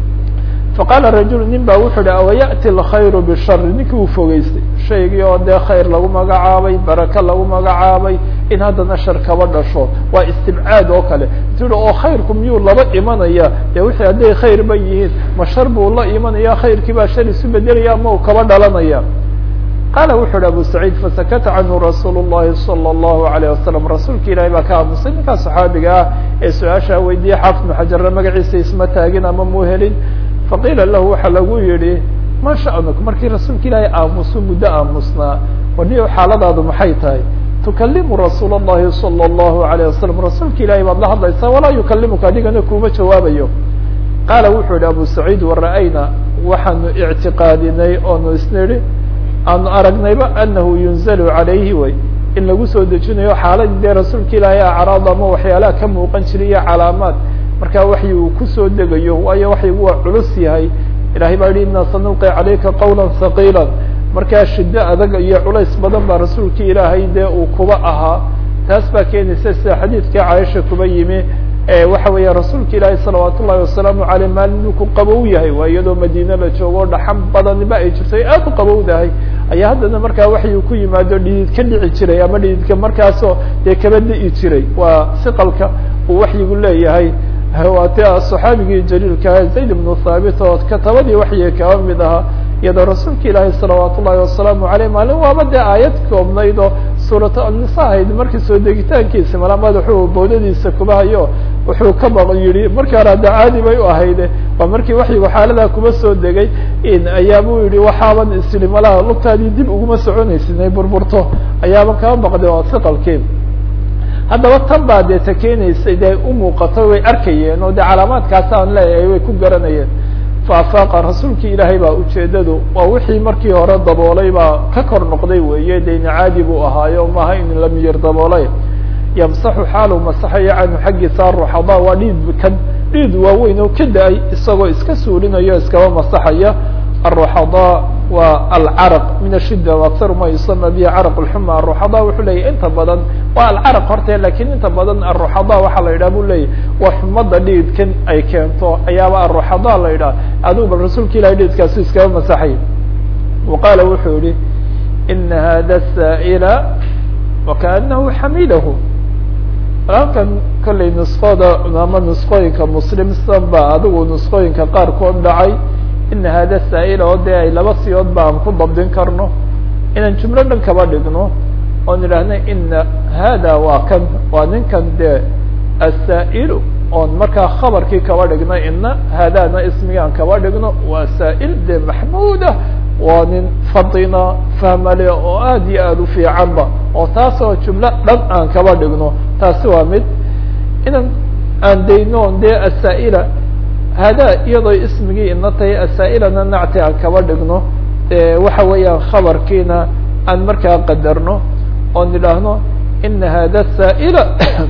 faqaala rajulu nin ba wuxuu uhi awaya'ti alkhayru bishari ninkii uu fogeystay shaygii oo dee khayr lagu magacaabay baraka lagu magacaabay in haddana shar kaba dhasho waa istibcaad oo kale tii oo khayrku miyuu laba imanaya dee wixii hadday khayr ba yihiin ma shar buu la imanaya khayrkii baa shar isu bedelaya ama uu kaba dhalanaya qaala wuxu uhi abu saciid fasakata canhu rasuul llahi salى اllahu alayه wasalam rasuulka ilahi baa ka aamusay ninkaa saxaabiga ah ee su-aashaa weydiiyey xaafid bnu xajarna magaciisa isma taagin ama muu helin faqiila lahu waxa lagu yihi ma sha'nuk markii rasuulka ilaahay aamusu muddo aamusnaa waniyo xaaladaadu maxay tahay tukalimu rasuul اllahi salى اllahu alayه wasalam rasuulka ilahay baad la hadlaysaa walaa yukalimuka adigana kuma jawaabayo qaala wuxuu yihi abu saciid wara'ayna waxaanu ictiqaadinay oonu isnidhi aanu aragnayba anahu yunzalu calayhi way in lagu soo dejinayo xaaladii dee rasuulka ilaahay acraad ama waxyaalaha ka muuqan jiray iyo calaamaad markaa waxyi uu kusoo degayo waayo waxyigu waa culus yahay ilahay baa yihi ina sanulqi calayka qawla haqiila markaa shiddo adag iyo culays badan baa rasuulka ilaahay dee uu kuba ahaa taas baa keenaysa sida xadiidkai caaisha kuba yimi waxa weeya rasuulka ilaahay salawaat ullahi wasalaamu aleyh maalin uu ku qabow yahay waa iyadoo madiine la joogo dhaxan badaniba ay jirto aad u qabowdahay ayaa haddana markaa waxyu ku yimaado dhidid ka dhici jiray ama dhididka markaasoo dee kaba di'i jiray waa siqalka uu waxyigu leeyahay waa ti saxaabigii jaliilka zayd ibnu thaabit oo katabadii waxyiga kaba mid ahaa iyadoo rasuulka ilaahi salawaat ullahi wasalaamu aleyh maalin waaba dee aayad koobnayd oo suuratu annisa ahayd markii soo degitaankiisa mala madaxuu bowdadiisa kuba hayo wuxuu ka baq yihi markii hore ada caadi bay u ahayde waa markii waxyigu xaaladaa kuba soo degay ayaabuu yihi waxaaban isiri malaha lugtaadii dib uguma soconaysid inay burburto ayaaban kaba baqday oo siqalkii haddaba tan baa dee ta keenaysay dee umuuqato way arkayeen oo dee calaamaadkaas aan leeyahay way ku garanayeen faafaaqa rasuulkii ilaahay baa ujeedadu waa wixii markii hore daboolay baa ka kor noqday weeye deyna caadi buu ahaayo maaha in la miyir daboolay yamsaxu xaalu masaxayo canhu xaggiisa aruxada waa dhiid kan dhiid waaweyn oo ka da-ay isagoo iska suulinayo iskaba masaxaya aruxada waa alcaraq min ashida akar ma yusama bihi caraq lxuma aruxada wuxuu leyahy inta badan waa alcaraq horte lakin inta badan aruxada waxaa la yidhah bu leyahy waa xumada dhiidkan ay keento ayaaba aruxada la yidhah adigu bal rasuulka ilahay dhiidkaasu iskaba masaxay wa qaala wuxuu yihi ina hada saa'ila wakaanahu xamidahu halkan kollay nuskooda ama nuskooyinka muslim san ba adigu nuskooyinka qaarkood dhacay ina hada saa'ila oo dee ay laba siyood ba aan ku dabdin karno inaan jumlo dhan kaba dhigno oon idhaahna ina hada waa kan waa ninkan dee asaa'ilu oon markaa khabarkii kaba dhigno ina haadana ismigaan kaba dhigno waa saa'il dee maxmuudah waa nin fadina fahmale oo aad iyo aada u fiicanba oo taasoo jumlo dhan aan kaba dhigno taasi waa mid inaan aan dayno on dee asaa'ila hada iyadoo ismigii ina tahay asaa'ilana nacti aan kaba dhigno waxa weeyaan khabarkiina aan markaa qadarno oon idhaahno ina hada saa'ila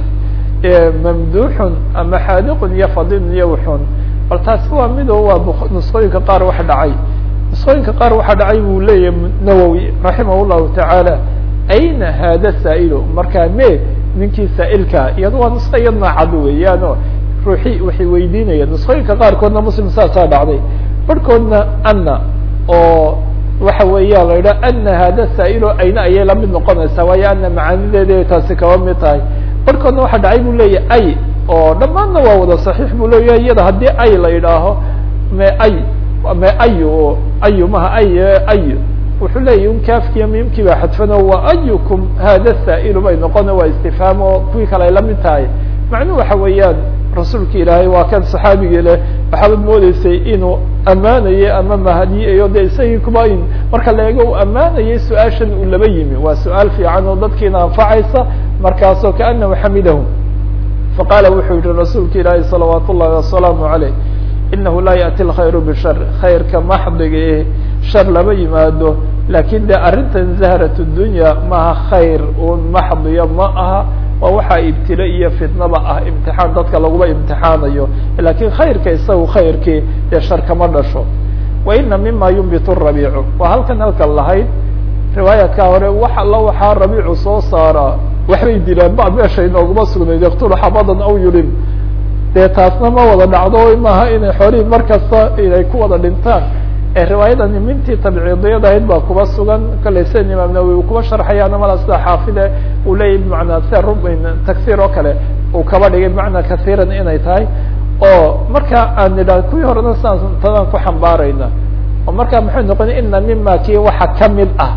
mamduuxun ama xaadiqun iyo fadilun iyo wuxun bal taasi waa mido waa nusqooyinka qaar wax dhacay nusqooyinka qaar waxaa dhacay buu leeyahay nawowi raximah llahu tacaala ayna hada saa'ilu markaa me ninkii saa'ilka iyado waa nusqo iyadna cad weeyaano ruuxi waxay weydiinayaan nusqooyinka qaarkoodna muslim saasaa dhacday barhkoodna ana oo waxa weeya la yidhaha ana hada saa'ilo ayna ayay lamid noqonaysaa waayo ana macaanideeda taasi kaba mid tahay barhkoodna waxaa dhacay bu leeyahay ay oo dhammaanna waa wada saxiix buu leeyahay iyada haddii ay la yidhaaho me ay me ayu o ayu maha ay ay wuxuu leeyahy un kaafkiiyo miimkii baa xadfano wa ayukum hada saa'ilu bay noqona waa istifhaam oo kuwii kale ay lamid tahay macnuhu waxa weeyaan rasuulka ilaahay waa kan saxaabigii leh waxaabad moodeysay inuu ammaanayay ama mahadiyayo de isagii kuba in marka la eego uu ammaanayay su-aashan uu laba yimi waa su-aal fiican oo dadkiina anfacaysa markaasoo kaanahu xamidahu faqaala wuxuu yihi rasuulka ilaahay salawaat ullahi wasalaamu caleyh inahu laa yaأti اlkhayru bishar khayrka maxdiga eh shar lama yimaado lakin de arrintan zahrat dunya maaha khayr un maxdiya ma aha waa waxaa ibtila iyo fitnaba ah imtixaan dadka laguma imtixaanayo lakin khayrka isagu khayrkii dee shar kama dhasho wa ina mima yunbitu rabiicu waa halkan halkan lahayd riwaayaadka hore wax alla waxaa rabiicu soo saaraa waxbay dilaan ba meesha inooguma sugnayd yaktulu xabadan aw yulim dee taasna ma wada dhacdo maaha inay xoolihii mar kasta inay ku wada dhintaan ee riwaayadani mintii tabciidiyad ahayd baa kuba sugan kale sida imaam nawowi uu kuba sharxayaana mala sida xaafide uu leeyahy bimacnaa sida rubin tagsiir oo kale uu kaba dhigay bimacnaa kasiiran inay tahay oo marka aan nidhah kuwii horena sidaas tadaan ku xambaarayna oo marka maxay noqona ina mima kii waxa kamid ah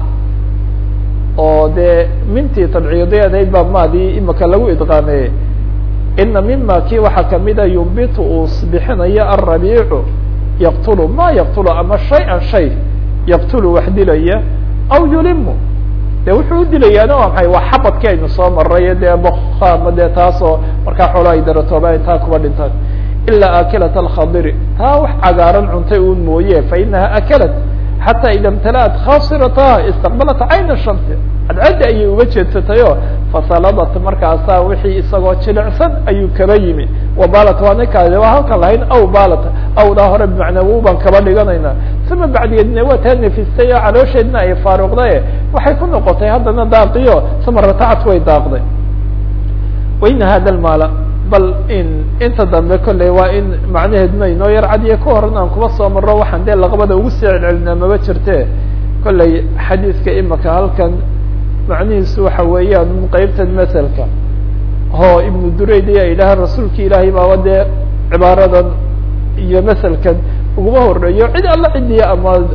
oo dee mintii tabciidiyad ahayd baa maadii imika lagu idqaameeye ina mima kii waxaa kamida yumbitu uu bixinayo alrabiicu yaqtulu ma yaqtulu ama shay-an shay yaqtulu wax dilaya aw yulimu de wuxuu u dilayaana waa maxay waa xabadkii aynu soo maray dee boka ama dee taasoo markaa xoolo ay daratooba taa kuba dhintaan ilaa akilat alkhadiri taa wax cagaaran cuntay un mooye fa inaha akalat xataa ida imtala'at khasirataha istaqbalat cayna shamsi cadcaddi ayay uga jeedsatayo fasaladat markaasaa wixii isagoo jilicsan ayuu kaba yimi wabalat waana kaade waa halkan lahayn aw balat awdaa hore bimacnaa wu baan kaba dhiganayna uma bacdigeedna waa taa nefistay oo caloosheedna ay faaruqdaye waxay ku noqotay haddana daaqiyo uma ratacat way daaqday waina hada lmaala bal in inta dambe kolley waa in macnaheedna inoo yar cadiye ka horan aan kuba soo marro waxaan dee laqabada ugu sii celcelinaa maba jirte kolley xadiidka imika halkan macnihiisu waxa weeyaan qeybtan maselka oo ibnu durayd ayaa yidhaha rasuulka ilaahay baaba dee cibaaradan iyo maselkan uguma horeeyo cid alla cidiya ama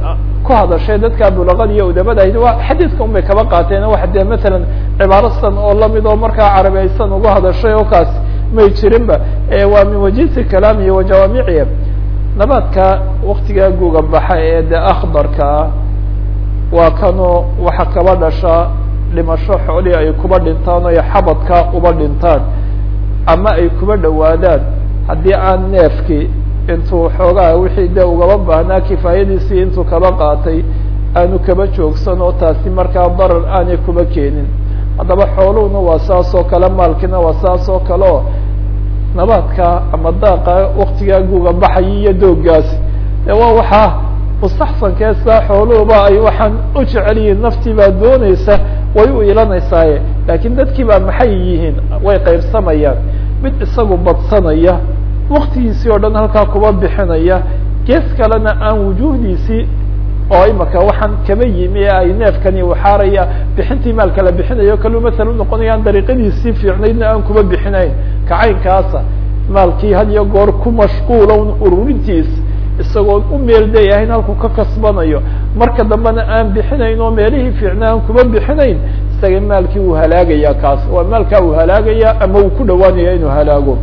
ku hadashay dadka bulaqada iyo udabada ahayd waa xadiidka un bay kaba qaateen wax dee matalan cibaaro san oo lamid oo markaa carabeysan uga hadashay oo kaas may jirinba waa min wajisi kalaam iyo wajawaamiciya nabaadka waktigaa guga baxa ee de akhdarkaa waa kanoo waxa kaba dhasha dhimasho xoolihii ay kuba dhintaan o ay xabadka uba dhintaan ama ay kuba dhowaadaan haddii aan neefkii intuu xoogaha wixii de ugaba baahnaa kifaayadiisii intuu kaba qaatay aanu kaba joogsan oo taasi markaa darar aanay kuba keenin haddaba xooluhuna waa saas oo kale maalkiina waa saas oo kale oo nabaadka ama daaqa waktigaa guga baxaya iyo dooggaasi de waa waxaa mustaxsankeesa xooluhuba ay waxaan u jecel yihiin naftii baa dooneysa way u ilanaysaaye laakiin dadkii baa maxay yihiin way qaybsamayaan mid isagu badsanaya waktigiisii oo dhan halkaa kuba bixinaya gees kalena aan wujuhdiisii oo imaka waxaan kaba yimi ee ay neefkani uxaaraya bixintii maalka la bixinayo kalu masala unoqonaya aan dariiqadiisii fiicnaydna aan kuba bixinayn kacaynkaasa maalkii had iyo goor ku mashquula ururintiis isagoon u meeldayahayn halkuu ka kasbanayo marka dambena aan bixinayn oo meelihii fiicna aan kuba bixinayn isaga maalkii uu halaagaya kaas waa maalkaa uu halaagaya ama uu ku dhawaanaya inuu halaago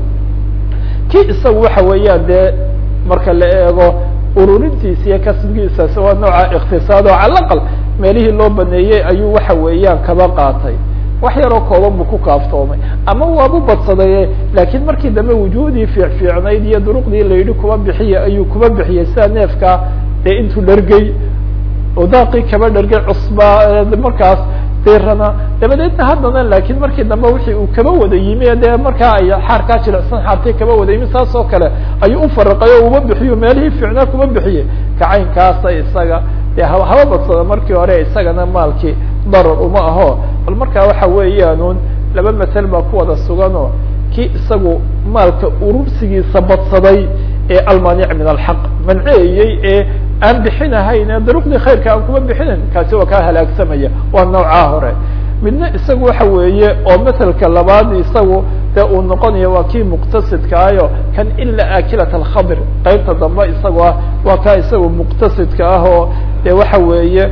kii isagu waxa weeyaan dee marka la eego ururintiisa iyo kasbigiisaas waa nooca iktisaad oo cala aqal meelihii loo baneeyey ayuu waxa weeyaan kaba qaatay wax yaroo kooban buu ku kaaftoomay ama waabu badsadaye laakiin markii dambe wujuhdii fiic fiicnayd iyo duruqdii la yidhi kuba bixiya ayuu kuba bixiyey sida neefka dee intuu dhargey oo daaqii kaba dhargay cusbaa markaas dirana dabadeedna haddana laakiin markii dambe wixii uu kaba wada yimi dee markaa ay xaarkaa jilicsan xaartay kaba wada yimi saas oo kale ayuu ufaraqay oo uba bixiyo meelihii fiicnaa kuba bixiyey kacaynkaasa isaga dee haba haba badsada markii hore isagana maalkii darar uma aho bal markaa waxa weeyaanuun laba masel baa ku wada suganoo kii isagu maalka urursigiisa badsaday ee almaanic min alxaq manceeyey ee aan bixinahayn ee daruqdii khayrka aan kuma bixinayn kaasi waa kaa halaagsamaya waa noocaa hore midna isagu waxa weeye oo maselka labaad isagu dee uu noqonaya waa kii muqtasidkaayo kan ila akilat alkhabr qeybta dambe isagu ah waa kaa isagu muqtasidka ah oo dee waxa weeye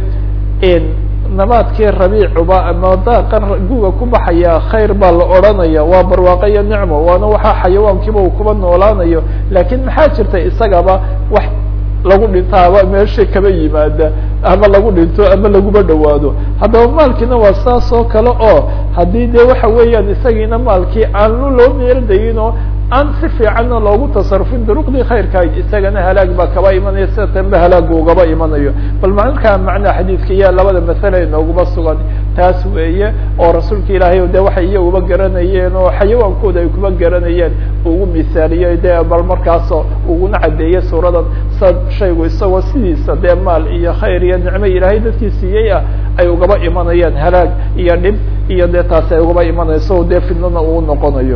nabaadkii rabiicuba ama daaqan guga ku baxaya khayr baa la odranaya waa barwaaqo iyo nicmo waana waxaa xayawaankiiba uu kuba noolaanayo laakiin maxaa jirta isagaba wax lagu dhintaaba meesha kaba yimaada ama lagu dhinto ama laguba dhawaado haddaba maalkiina waa saas oo kale oo haddii dee waxa weeyaan isagiina maalkii aan loo meeldayin oo aan si fiicanna loogu tasarufin duruqdii khayrka isagana halaag baa kaba imanaya sida tanba halaagu ugaba imanayo bal markaa macnaa xadiidka iya labada masale inooguma sugan taas weeye oo rasuulka ilaahay de waxay iyaguba garanayeen oo xayawaankooda ay kuba garanayeen ugu misaaliyey de bal markaasoo uguna cadeeyey suuradan sa shaygu isagoo sidiisa dee maal iyo khayr iyo nicmo ilaahay dadkii siiyey ah ay ugaba imanayaan halaag iyo dhib iyo dee taasi ay ugaba imanayso dee fidnana uu noqonayo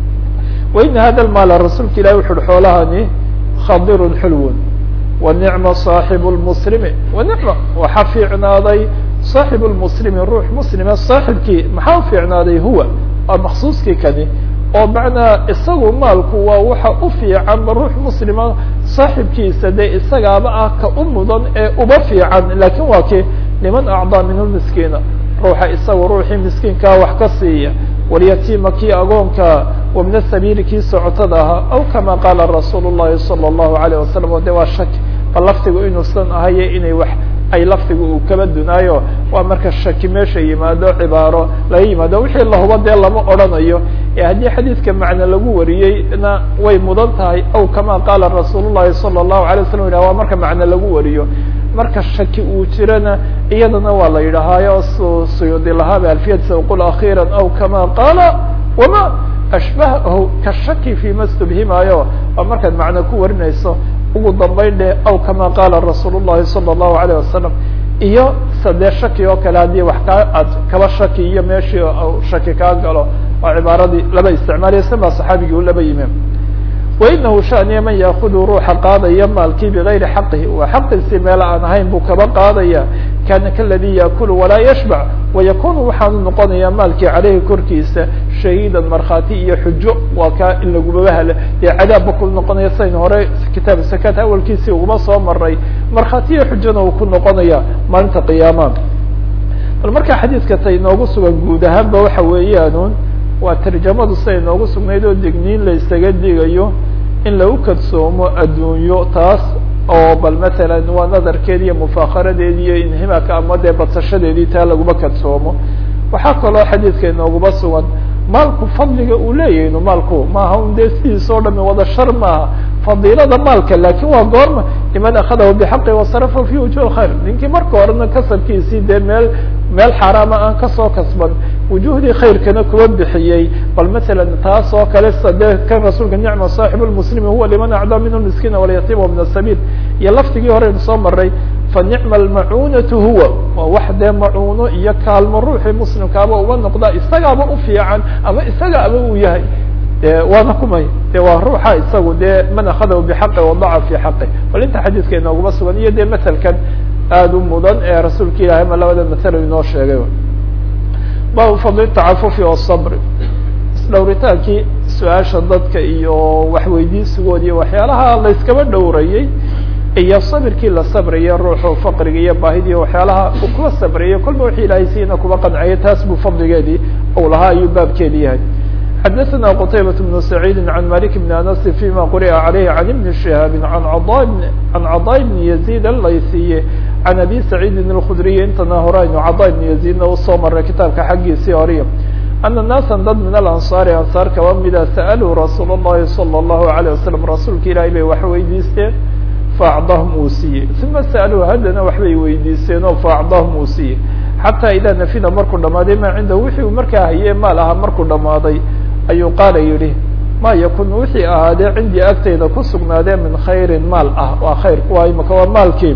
waina hada maala rasuulka ilahi wuxu uhi xoolahani khadirun xulwun wa nicma saaxibu lmuslimi wa nicma waxa fiicnaaday saaxibu lmuslimi ruux muslima saaxibkii maxaa ufiicnaaday huwa waa maksuuskii kani oo macnaa isagu maalku waa waxa u fiicanba ruux muslima saaxibkiisa dee isagaaba ah ka u mudan ee uba fiican lakin waa ki liman acdaa minhu miskiina ruuxa isagu ruuxii miskiinkaa wax ka siiya walyatiima kii agoonka wabna sabiili kii socotada ahaa aw kama qaala rasuul الlahi salى الlahu عalيه wasalam o de waa shaki bal laftigu inuusan ahaye inay wax ay laftigu uu kaba dunaayo waa marka shaki meesha yimaado cibaaro laga yimaado wixii lahuba dee lama odrhanayo ee haddii xadiidka macne lagu wariyeyna way mudan tahay aw kama qaala rasuul الlahi salى الlahu عalيه wasalam yidhah waa marka macne lagu wariyo marka shaki uu jirana iyadana waa la yidhahaayo suyuudi lahaaba alfiyadsa qul akhiira aw kama qaala wama ashbahahu kashaki fima stubhimaayo waa markaad macne ku warinayso ugu dambayn dhe aw kama qaala rasuul الlahi salى الlahu عalيه wasalam iyo sadee shaki oo kale haddii wax kaa aad kaba shaki iyo meeshii shaki kaa galo oo cibaaradii laba isticmaaliya sibaa saxaabigii u laba yimi wainahu shaniya man yaakudu ruuxa qaadaya maalkii bigayri xaqihi waa xaqiisii meel aan ahayn buu kaba qaadaya kana kaladi yakulu walaa yashbac wayakunu waxaanu noqonayaa maalkii caleyhi korkiisa shahiidan markhaati iyo xujo waa kaa in lagubabahale dee cadaabba ku noqonaya sayn hore kitaab sakaat awalkiisii uguma soo maray markhaati iyo xujona uu ku noqonaya maalinta qiyaama bal markaa xadiidka ta inoogu sugan guud ahaanba waxa weeyaan waa tarjamadu siday inoogu sugnayd oo digniin la isaga digayo in lagu kadsoomo addunyo taas oo bal masalan waa nadarkeedi iyo mufaakaradeedi iyo inhimaaka ama dee badsashadeedii taa laguma kadsoomo waxaa kaloo xadiidka inooguma sugan maalku fadliga uu leeyahay inu maalku maaha un dee sidiisa o dhami wada shar maaha fadiilada maalka lakin waa goorma liman akadahu bixaqi wasarafa fi wujuh khayr ninkii marka horena kasabkiisii dee meel meel xaaraama aan kasoo kasban wujuhdii khayrkana kuwa bixiyey bal masalan taas oo kale sade kan rasuulka nicma saaxib lmuslimi huwa liman acdaa minhu miskiina walyatiim wa min asabiil iyo laftigii horeynu soo maray fa nicma almacunatu huwa waa wax dee macuuno iyo kaalmo ruuxii muslimkaaba uba noqdaa isagaaba ufiican ama isagaaba uu yahay de waana kumay de waa ruuxa isagu dee man akadahu bixaqi wadaca fi xaqi bal inta xadiidka inooguma sugan iyo dee maselkan aada u mudan ee rasuulka ilahay ma labada masalo inoo sheegay baabu fadli tacafufi wasabri isdhowritaankii su-aasha dadka iyo waxweydiisigood iyo waxyaalaha layskaba dhowrayey iyo sabirkii la sabraya ruuxu faqriga iyo baahidii waxyaalaha uu kuwa sabrayay kolba wixii ilahay siina kuba qanciyay taas buu fadligeedii ou lahaa ayuu baabkeedi yahay xadaثna qtaybaة بن سacيidi عan malik بn aنس فيma quri'a عalayh عan iبn شihaabi عan caضا بn يزيد alaysiye عan abi سacيidi الkdriy intana horaynu caضا بn يزيدna usoo maray kitaabka xaggiisii horiya ana naasa dad min alanصaari ansaar kaba mida sa'aluu rasuul الlahi salى الlahu عalيه wasalam rasuulka ilahay bay wax weydiisteen faacdahum uu siiyey uma sa'aluu haddana waxbay weydiiseen oo faacdahum uu siiyey xataa idaa nafida markuu dhamaaday maa cindahu wixii uu markaa hayee maal ahaa markuu dhamaaday ayuu qaala yidhi ma yakun wixii ahaadee cindii agtayda ku sugnaadee min khayrin maal ah waa khayr kuwa imaka waa maalkii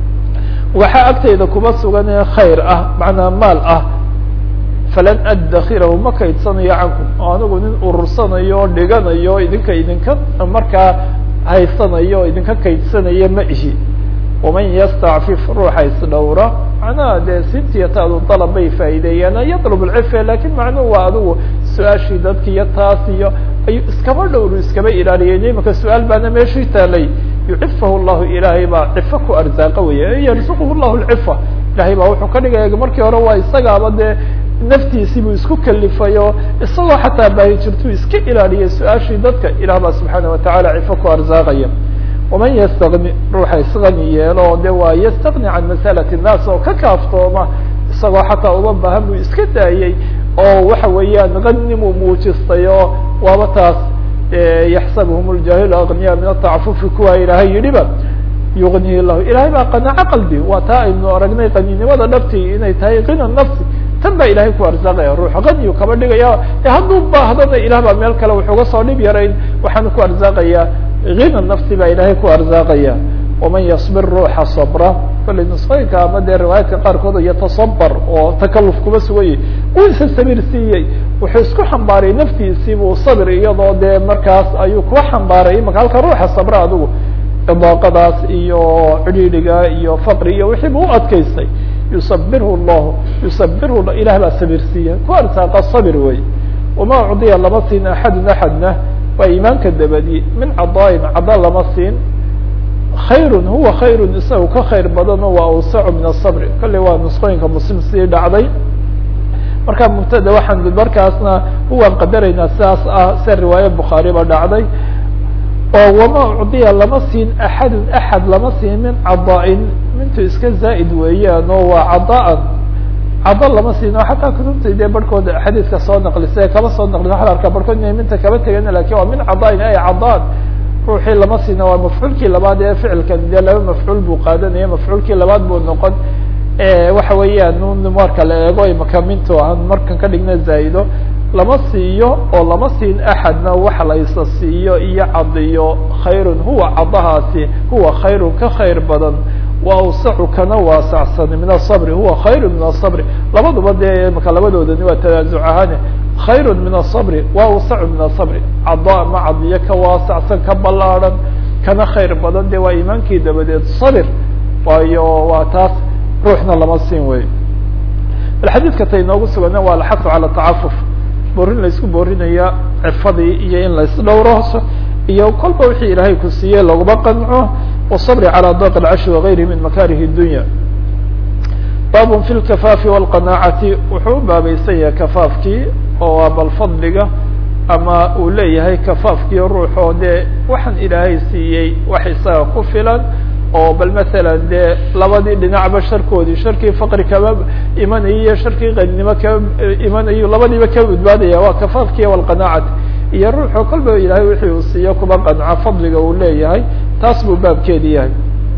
waxaa agtayda kuba sugan ee khayr ah macnaa maal ah falan addakirahu ma kaydsanayo cankum oo anigu nin urursanayo o dhiganayo idinka idinka markaa haysanayo o idinka kaydsanaya ma ihi waman yastacfif ruuxa isdhowra macnaha dee sintiyataadu dalab bay faa'iideeyaan yatlub lcife lakin macnuhu waa adigu su-aashii dadki iyo taas iyo ayuu iskaba dhowru iskaba ilaaliyay imaka su-aal baana meeshii taalay yucifahu llahu ilaahay baa cifo ku arzaaqa weya yarzuquhu llahu lcifa ilahay baa wuxuu ka dhigaya markii hore waa isagaaba dee naftiisii buu isku kalifayo isagoo xataa baahi jirtuu iska ilaaliyay su-aashii dadka ilah baa subxaana watacaala cifo ku arzaaqaya waman ystagni ruuxa isgani yeelo de waa yastagni can masalati الnaas oo ka kaaftooma isagoo xataa uma baahan buu iska daayey oo waxa weeyaan ganimuu muujistay oo waaba taas yaxsabhum اljahil agniya min atacafufi kuwa ilaahay yidhiba yugnihi lahu ilahay baa qanaco qalbi waa taa aynu aragnay qaninimada dhabti inay tahay kina nafsi tan baa ilahay ku arsaaqaya ruux ganiyu kaba dhigaya hadduu baahdana ilah baa meel kale wuxuga soo dhib yarayn waxaanu ku arsaaqaya hina nafsi baa ilaahay ku arsaaqaya waman yasbir ruuxa sabra kollay nusqooyinka ama dee riwaayaadka qaarkood yatasabar oo takaluf kuba suganyay uu isa sabir siiyey wuxuu isku xambaaray naftiisii buu sabir iyadoo dee markaas ayuu kuwa xambaaray imaka halka ruuxa sabra adigu idaaqadaas iyo cidhiidhiga iyo faqri iyo wixii bu u adkaystay yusabirhu llahu yusabirhu ilah baa sabir siiya ku arsaaqa sabir wey wama ucdiya lama siin axadun axadna waa iimaanka dabadi min cadaain cada lama siin khayrun huwa khayrun isaga ka khayr badano waa awsacu min asabri kolley waa nusqooyinka muslim sii dhacday marka mubtada waxaan markaasna huwaan qadaraynaa sidaas ah sia riwaaye bukhaari ba dhacday oo wama ucdiya lama siin axadun axad lama siin min cadaain mintu iska zaa'id weeyaan oo waa cadaan cada lama siino xataa kutubta dee barhkood xadiiska soo naqlisa kaba soo naqlisa waxad arkaa barhkood inay minta kaba tegana lakin waa min cadaain ay cadaan ruuxii lama siina waa mafcuulkii labaad ee ficilkan dee laba mafcuul buu qaadanaya mafcuulkii labaad buu noqon waxa weeyaan n marka la eego imaka mintu aan markan ka dhigna zaa'ido lama siiyo oo lama siin axadna wax laysa siiyo iyo cadiyo khayrun huwa cadahaasi huwa khayrun ka khayr badan wa awsacu kana waasacsan min asabri huwa khayru min asabri labaduba dee maka labadoodani waa tanaazuc ahaane khayru min asabri wa awsacu min asabri cada ma cadiyo ka waasacsan ka ballaarhan kana khayr badan de waa iimaankii dabadeed sabir waayo waa taas ruuxna lama siin wey bal xadiidka ta inoogu sugana waa alxafu cala tacafuf boorin laysku boorinaya cifadii iyo in laysdhowro iyo kolba wixii ilaahay ku siiyey laguma qanco wالصbr calى daq اlcashi wagayrihi min makarih الdunya bab fi اlkafaafi wاlqanaacati wuxuu u baabaysan yahay kafaafkii oo waa bal fadliga ama uu leeyahay kafaafkii ruuxoo dee waxaan ilaahay siiyey wax isaga ku filan oo bal masalan dee labadii dhinacba sharkoodii sharkii faqri kama imanayo iyo sharkii qaninimo kama imanayo labadiiba kama badbaadaya waa kafaafkii wاlqanaacati iyo ruuxoo kolba ilaahay wixii uu siiyo kuba qanco fadliga uu leeyahay taas buu baabkeedi yahay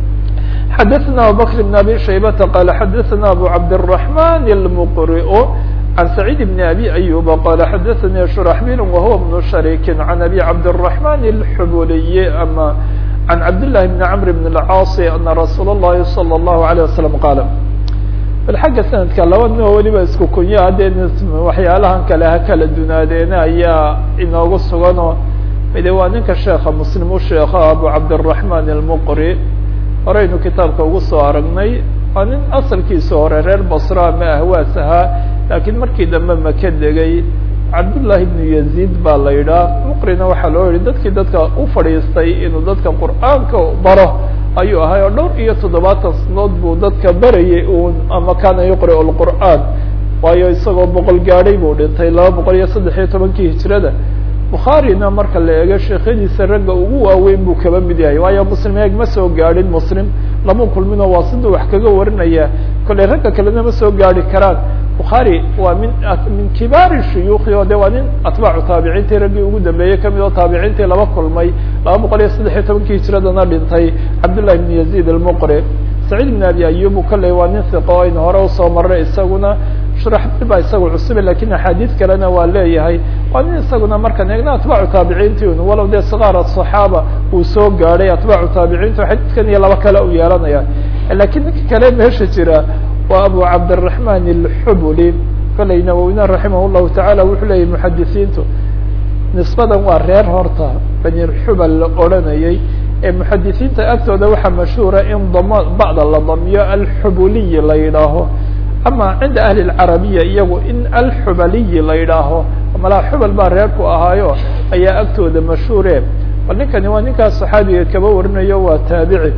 xadaثna abubakr بn abi shaybata qala xadaثna abu cabdالرaحman الmqriء عن سعيد بن أبي أيوب قال حدثني شرحبيل وهو بن شريك عن أبي عبد الرحمن الحبولي أما عن عبد الله بن عمرو بن العاص أن رsuuل اللhi صلى الله عليه وسلم قال bal xagga sanadka laba noo weliba isku kunya haddee waxyaalahan kale ha kala dunaadeena ayaa inoogu suganoo mide waa ninka sheeka muslim u sheeka abu cabdالرaحman الmqri horeynu kitaabka ugu soo aragnay waa nin asalkiisa hore reer basra ama ahwaas ahaa laakiin markii dambe maka degay cabdullahi ibnu yaziid baa la yidhaah muqrina waxaa loo yihi dadkii dadka u fadhiistay inuu dadka qur'aanka baro ayuu ahay oo dhowr iyo toddobaatan sanood buu dadka barayay un ama kana yuqri lqur'aan waayo isagoo boqol gaadhay buu dhintay laba boqol iyo saddex iyo tobankii hijrada bukhaarina marka la eego sheekhadiisa ragga ugu waaweyn buu kaba mid yahay waayo muslim eeg ma soo gaadhin muslim lama kulmino waa siduu wax kaga warinaya kolley ragga kalena ma soo gaari karaan bukhaari waa min min kibaari shuyuukhi oo de waa nin atbaacu taabiciintii raggii ugu dambeeyey kamid oo taabiciintii laba kulmay laba boqol iyo saddex iyo tobankii hijradana dhintay cabdullahi ibn yaziid almuqri saciid ibn abi ayub kolley waa nin hiqo o aynu hore usoo marray isaguna shuraxbil baa isaga cusube lakin axaadiis kalena waa leeyahay waa nin isaguna markaan eegna atbaacu taabiciinti un walow dee sikaar aصaxaaba uu soo gaadhay atbaacu taabiciinta xadiidkan iyo laba kale u yeelanaya lakiin ninka kale meesha jira waa abu cabdالرaحman الxubuli kolley nawowina raximah الlahu taعala wuxuu leeyahy muxadisiintu nisbadan waa reer horta bani xubal la odranayay ee muxadisiinta agtooda waxaa mashhuura in dam bacda la damiyo alxubuliyi la yidhaaho ama cinda ahli اlcarabiya iyagu in alxubaliyi la yidhaaho malaa xubal baa reerku ahaayo ayaa agtooda mashhuure bal ninkani waa ninkaas saxaabiga kaba warinayo waa taabici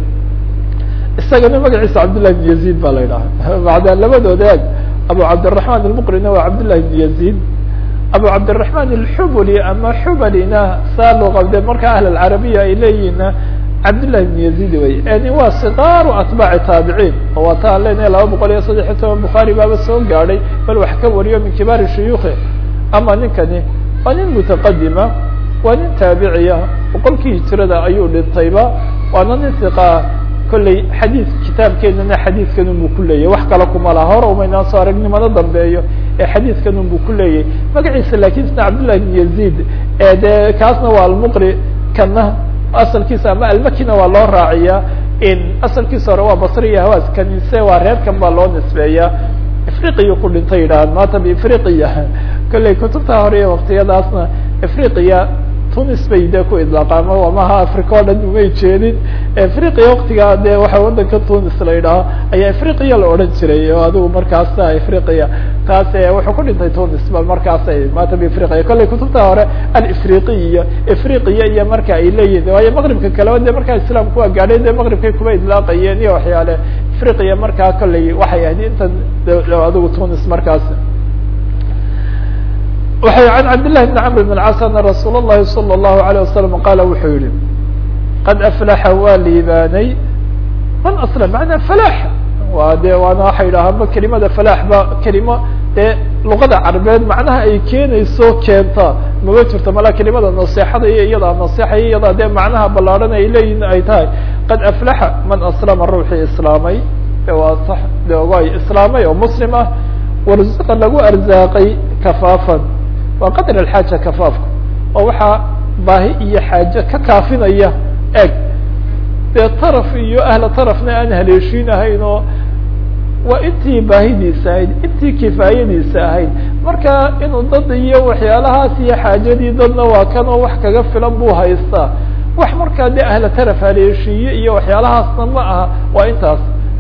isagana magaciisa cabdالlahi بn yaزيid ba la yidhaha bacda labadooda eg abu cabdالرaحman الmqrina waa cabdالlahi بn yaزيid abu cabdالرaحman الxubuli ama xubalina saa loo qabde marka ahl اcarabiya ay leeyihiinna cabdالlahi بn yaزيid wey ni waa sikaaru atbaaci taabiciin oo waa taa lena laba boqol iyo saddex iyo toban bukhaari baaba soo gaadhay bal wax ka wariyo min kibaari shuyuukhi ama ninkani waa nin mutaqadima waa nin taabiciya boqolkii hijrada ayuu dhintayba waana nin iqa kolley xadiid kitaabkeenana xadiidkan unbu ku leeyahy wax kale kuma laha hore umaynaan soo aragnimada dambeeyo ee xadiidkan unbu ku leeyahy magaciisa lakin sna cabdullahi bn yaziid ee dee kaasna waa almuqri kana asalkiisa ama almakina waa loo raaciyaa in asalkiisa hore waa basriya hawaas kanise waa reerkan baa loo nisbeeyaa afriqiya ku dhintay yidhahaan maanta biafriqiya kolley kutubta hore iyo waktiyadaasna afriqiya tunis bay de ku idlaaqaama amaha africa o dhan umay jeedin afriqiya waktigaa de waxa wadanka tunis la yidhaaho ayaa afriqiya la odhan jiray oo adigu markaasa afriqiya taas wuxuu ku dhintay tunis ba markaas maanta biafriqiya kolley kutubta hore alafriqiya afriqiya iyo marka ay leeyihin waayo maqribka kaleba de markaa islaamku waa gaadhay de maqribkay kuba idlaaqayeen iyo waxyaale afriqiya markaa kolley waxay ahayd intan adigu tunis markaas waxay can cabdillahi bn camr bn اlcas ana rasuul اllahi salى اllahu alayه wasalam qaala wuxuu yihi qad aflaxa waa liibaanay man aslam macnaa falax waa de waana waxay idhaahama kelimada falax ba kelimo dee luqada carabeed macnaha ay keenayso keenta maba jirto mala kelimada naseexada iyo iyadaa naseexa iyo iyadaa dee macnaha ballaarhan ay leeyihin ay tahay qad aflaxa man aslama ruuxii islaamay waa sax de way islaamay oo muslim ah warzaqa lagu arzaaqay kafaafan waa qadr alxaaja kafaafka oo waxaa baahi iyo xaaje ka kaafinaya eg dee taraf iyo ahla tarafna aan haleeshiinahayn oo waa intii baahidiisa ahayd intii kifaayadiisa ahayd marka inuu dad iyo waxyaalahaas iyo xaajadii dadna waa kan oo wax kaga filan buu haystaa wax markaa dee ahla taraf haleeshiiye iyo waxyaalahaasna ma aha waa intaas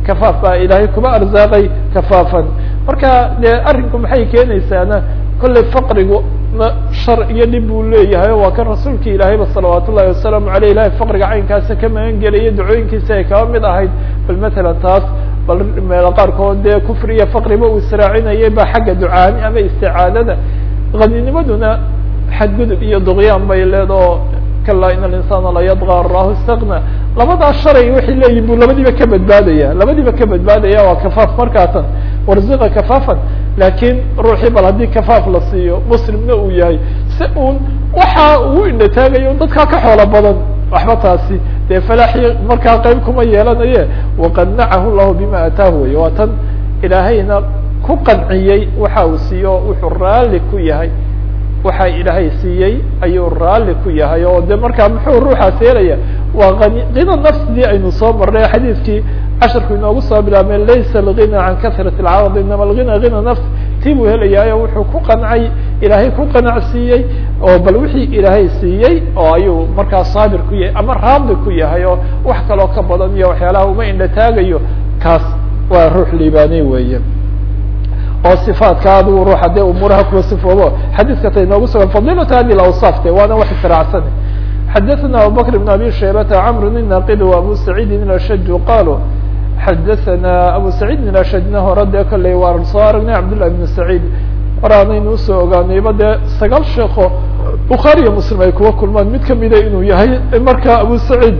kafaaf baa ilaahay kuba arsaaqay kafaafan marka dee arrinku maxay keenaysaana kollay faqrigu shar iyo dhib buu leeyahay waa kan rasuulka ilaahayba salawaat ullahi wasalaamu aleyh ilahay faqriga caynkaasa ka magan gelaya ducooyinkiisa ay kaba mid ahayd bal matalan taas bal meelo qaarkood dee kufri iyo faqriba uu israacinayay ba xagga ducaani ama isticaadada qadinimaduna xadgudub iyo duqyaan bay leedao kalaa in alinsana layadغى arahu istagna labadaa shalay waxay leeyihin bu labadiiba ka badbaadaya labadiiba ka badbaadaya waa kafaaf markaatan warziqa kafaafan laakiin ruuxii bal haddii kafaaf la siiyo muslimna uu yahay si uun waxa uu indhataagayo dadkaa ka xoolo badan waxba taasi dee falaaxii markaa qeyb kuma yeelanaye waqanacahu llahu bima ataahu wey waa tan ilaahayna ku qanciyey waxa uu siiyo wuxuu raalli ku yahay waxa ilaahay siiyey ayuu raalli ku yahay oo de markaa muxuu ruuxaas yeelaya waa ani qina nafsidii aynu soo marnay xadiidkii casharku inoogu soo bilaabmay laysa algina can kasrat alcarad inama algina gina nafs tii buu helayaayo wuxuu ku qancay ilaahay ku qanacsiiyey oo bal wixii ilaahay siiyey oo ayuu markaa saabir ku yahay ama raadli ku yahay oo wax kaloo ka badan iyo waxyaalaha uma indha taagayo kaas waa ruux liibaaney weeye oo صifaadka adigu ruuxa dee umuuraha kuwa sifoobo xadiiska ta inoogu sugan fadilata hadi awصاaf de waana wax israacsan xadaثna abubakr بn abi shaybata cmr الnaqid وabu saciidin ashaj qaluu xadaثna abu saciidin ashajna hore dee kolley waan soo aragnay cabdالlah بn saciid horaanaynu usoo ogaanayba dee sagaal sheeko bukhaariyo muslim ay kuwa kulmaan mid kamida inuu yahay marka abu saciid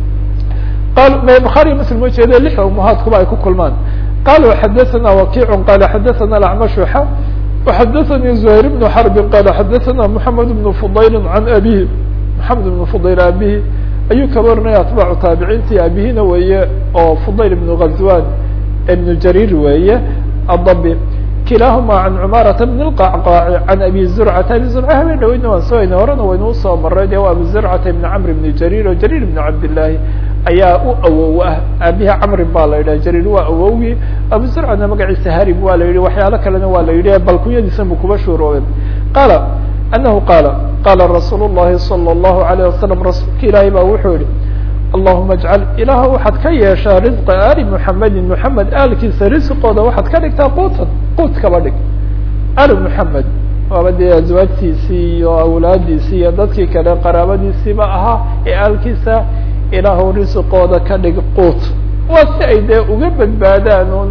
bukhaariyo muslim ujeede lix umahaadkuba ay ku kulmaan qalوا xadaثna wakiع qal xadaثna اأcmash xa وxadaثnي زهayr بن xرb qal xadaثna محamed بن fضayl عan abيه محamed بن fضayl abihi ayuu kaba warinaya atbاcu taabiciinti abihina weeye oo fضayl بن غazwan بن jarir weeye adbi kilahuma عan cmaaraةa بن الqacqاc عan abi zurcata abi zurca habeen dhaweyna waan soo hayna horena waynu usoo maray de abu zurcata بn cmr بn jarir o jarir بn cabdالlahi ayaa u awow ah aabihi camrin ba la yidhah jarir waa awowgii abu zurcana magaciisa harib waa la yidhi waxyaalo kalena waa la yidhi bal kunyadiisa bu kuba shuurooben qaala anahu qaala qaala rasuul الlahi salى الlahu عalيه wasalam rasuulka ilaahay ba wuxuu yihi allahuma ajcal ilaah waxaad ka yeeshaa risqa ali muxamedin muxamed aalkiisa risqooda waxaad ka dhigtaa quutan quut kaba dhig ali muxamed waaba dee azwaajtiisii iyo awlaadiisii iyo dadkii kale qaraabadiisiiba ahaa ee aalkiisa ilaahu risqooda ka dhig quut waa si ay dee uga badbaadaan un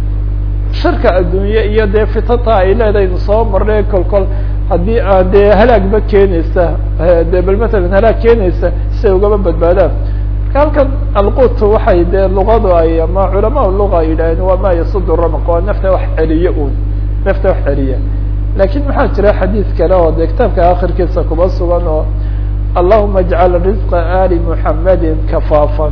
sharka adduunye iyo dee fitanta ay leedaynu soo marnay kol kol haddii aan dee halaagba keenaysa de bal matalan halaag keenaysa si ay ugaba badbaadaan marka halkan alquut waxay dee luqadu ay ama culamaa luga ay yidhaaheen waa ma yasudu ramaq waa nafta wax celiye un nafta wax celiya lakin maxaa jira xadiid kale oo dee kitaabka akhirkiisa kuba sugan oo allahuma ajcal risqa ali muxamedin kafaafan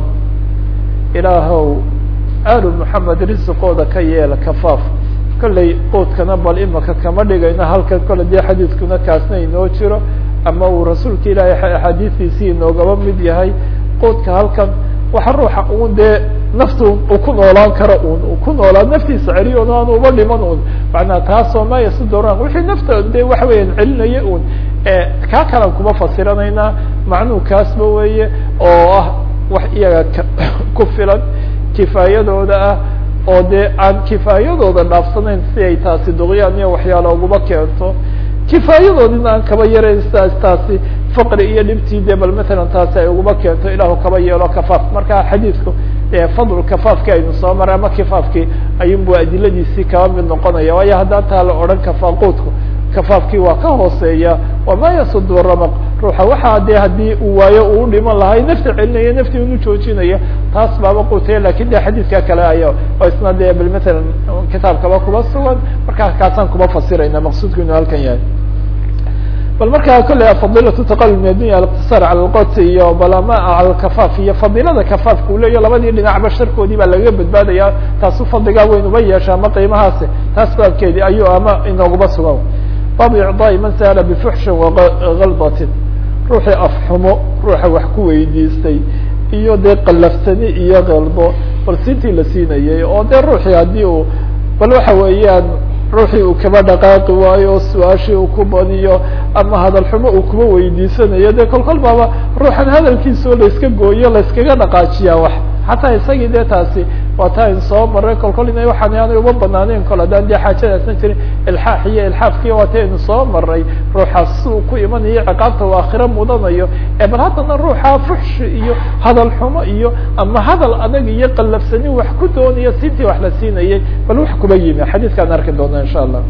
ilaahow alu muxamed risqooda ka yeela kafaaf kollay quudkana bal imaka kama dhigayno halkan kole dee xadiidkuna kaasna inoo jiro ama uu rasuulka ilaahay axaadiistiisii inoogaba mid yahay quudka halkan waxa ruuxa un dee naftu uu ku noolaan karo un uu ku noolaa naftiisa celiyo on aanu uba dhiman un macnaa taasoo ma yasudoran wixii nafta de waxa weeyaan celinaya un kaa kalan kuma fasiranaynaa macnuhu kaasba weeye oo ah wax iyaga ku filan kifaayadooda ah oo dee aan kifaayadooda dhaafsanayn si ay taasi duqyaan iyo waxyaala uguma keento kifaayadoodina aan kaba yarayn sidaas taasi faqri iyo dhibtii de bal matalan taasi ay uguma keento ilaahu kaba yeelo kafaaf marka xadiidku fadl kafaafki aynu soo maray ama kifaafkii ayunbu adiladiisii kaba mid noqonaya waayo haddaan taa la odhan kafaaquudku kafaafkii waa ka hooseeya wama yasudu ramaq ruuxa waxaa de haddii uu waayo uu dhiman lahay nafta celinaya naftii unu joojinaya taas baaba quutaya lakin de xadiidka kale aya oo isna de bal matalan kitaabkaba kuba sugan markaa kaasaan kuma fasirayna maqsuudku inuu halkan yahay bal markaa kolley fadilatu taqalub min addunya aliqtisaar cala alqot iyo bal ama cala alkafaaf iyo fadilada kafaafka uu leeya labadii dhinacba sharkoodii baa lagaga badbaadaya taasu fadligaa weyn uba yeesha ama qiimahaasi taas baabkeedii ayuu ama inooguba sugan baabu icdaai man sa'ala bifuxshin wagaldatin ruuxii afxumo ruuxa wax ku weydiistay iyo dee qalaftani iyo keldo bal siintii la siinayay oo dee ruuxii haddii uu bal waxa weeyaan ruuxii uu kaba dhaqaaqi waayo su-aashii uu ku badiyo ama hadal xumo uu kuba weydiisanayo dee kol kol baaba ruuxan hadalkiisao layska gooyo layskaga dhaqaajiyaa wax xataa isagii dee taasi waa ta ayn soo maray kol kol ina waxaan aanay uma banaaneyn kol haddaan dee xaajadaasna jirin ilxaax iyo ilxaafkii waa ta aynu soo maray ruuxaas siuu ku imanayo ciqaabta uu aakhiro mudanayo ee bal haddana ruuxa fuxshi iyo hadal xumo iyo ama hadal adag iyo qallafsani wax ku doonaya siintii wax la siinayay bal wax kuba yimi xadiidkaan arki doona insha allah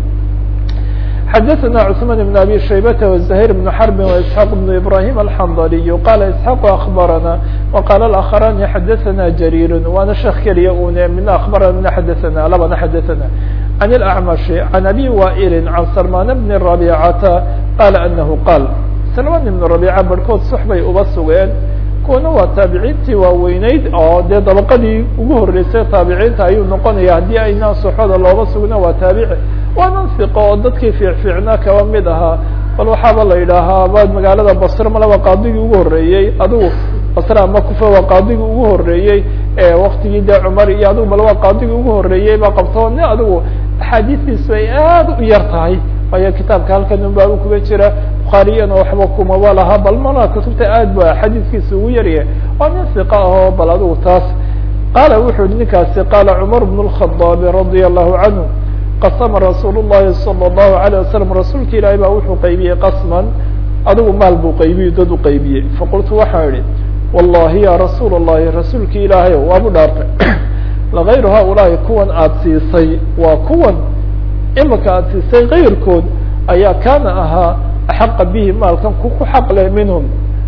xdثna cثman بن abي شhaybة وزhير بن حرب وإسحاq بن إبراهيم الحنظلي qال إسحاq أخبرنا وqال الآخران xdثna جرير waana sheek keliya un mina أخبرna mina xdثna labana xdثna عن الأعمش عن أbي وائل عن سلمان بن ربيعة qال أنه qال سلمان بن ربيعة barhkood sux bay uba sugeen kuwana waa taabiciintii waaweyneyd oo dee dabaqadii ugu horeysay taabiciinta ayuu noqonaya haddii aynaan suxoda looba sugna waa taabici waanan fiqo oo dadkii fiicfiicnaa kaba mid ahaa bal waxaaba la yidhaahaa ba magaalada basre malaba qaadigii ugu horeeyey adigu basre ama kufa waa qaadigii ugu horeeyey waktigii dee cumar iyo adigu malaba qaadigii ugu horeeyey baa qabto ni adigu axaadiistiisu ay aad u yar tahay waayo kitaabka halkan un baabu kuga jira bukhaariyana waxba kumaba laha bal mana kutubta aad ba xadiiskiisa ugu yaryahay waa nin siqa ahoo bal adigu taas qaala wuxuu yihi ninkaasi qaala cumar bn الkhadaabi radia allahu canhu qasama rasuul الlahi salى الlahu عalيه wasalam rasuulka ilaahay baa wuxuu qaybiyey qasman adigu maal buu qaybiyey dad u qaybiyey faqultu waxaa idhi wallahi ya rasuul الlahi rasuulki ilaahay waabu dhaartay lagayru haulaai kuwan aada siisay waa kuwan imika aada siisay kayrkood ayaa kaana ahaa axaqa bihi maalkan ku ku xaq leh minhum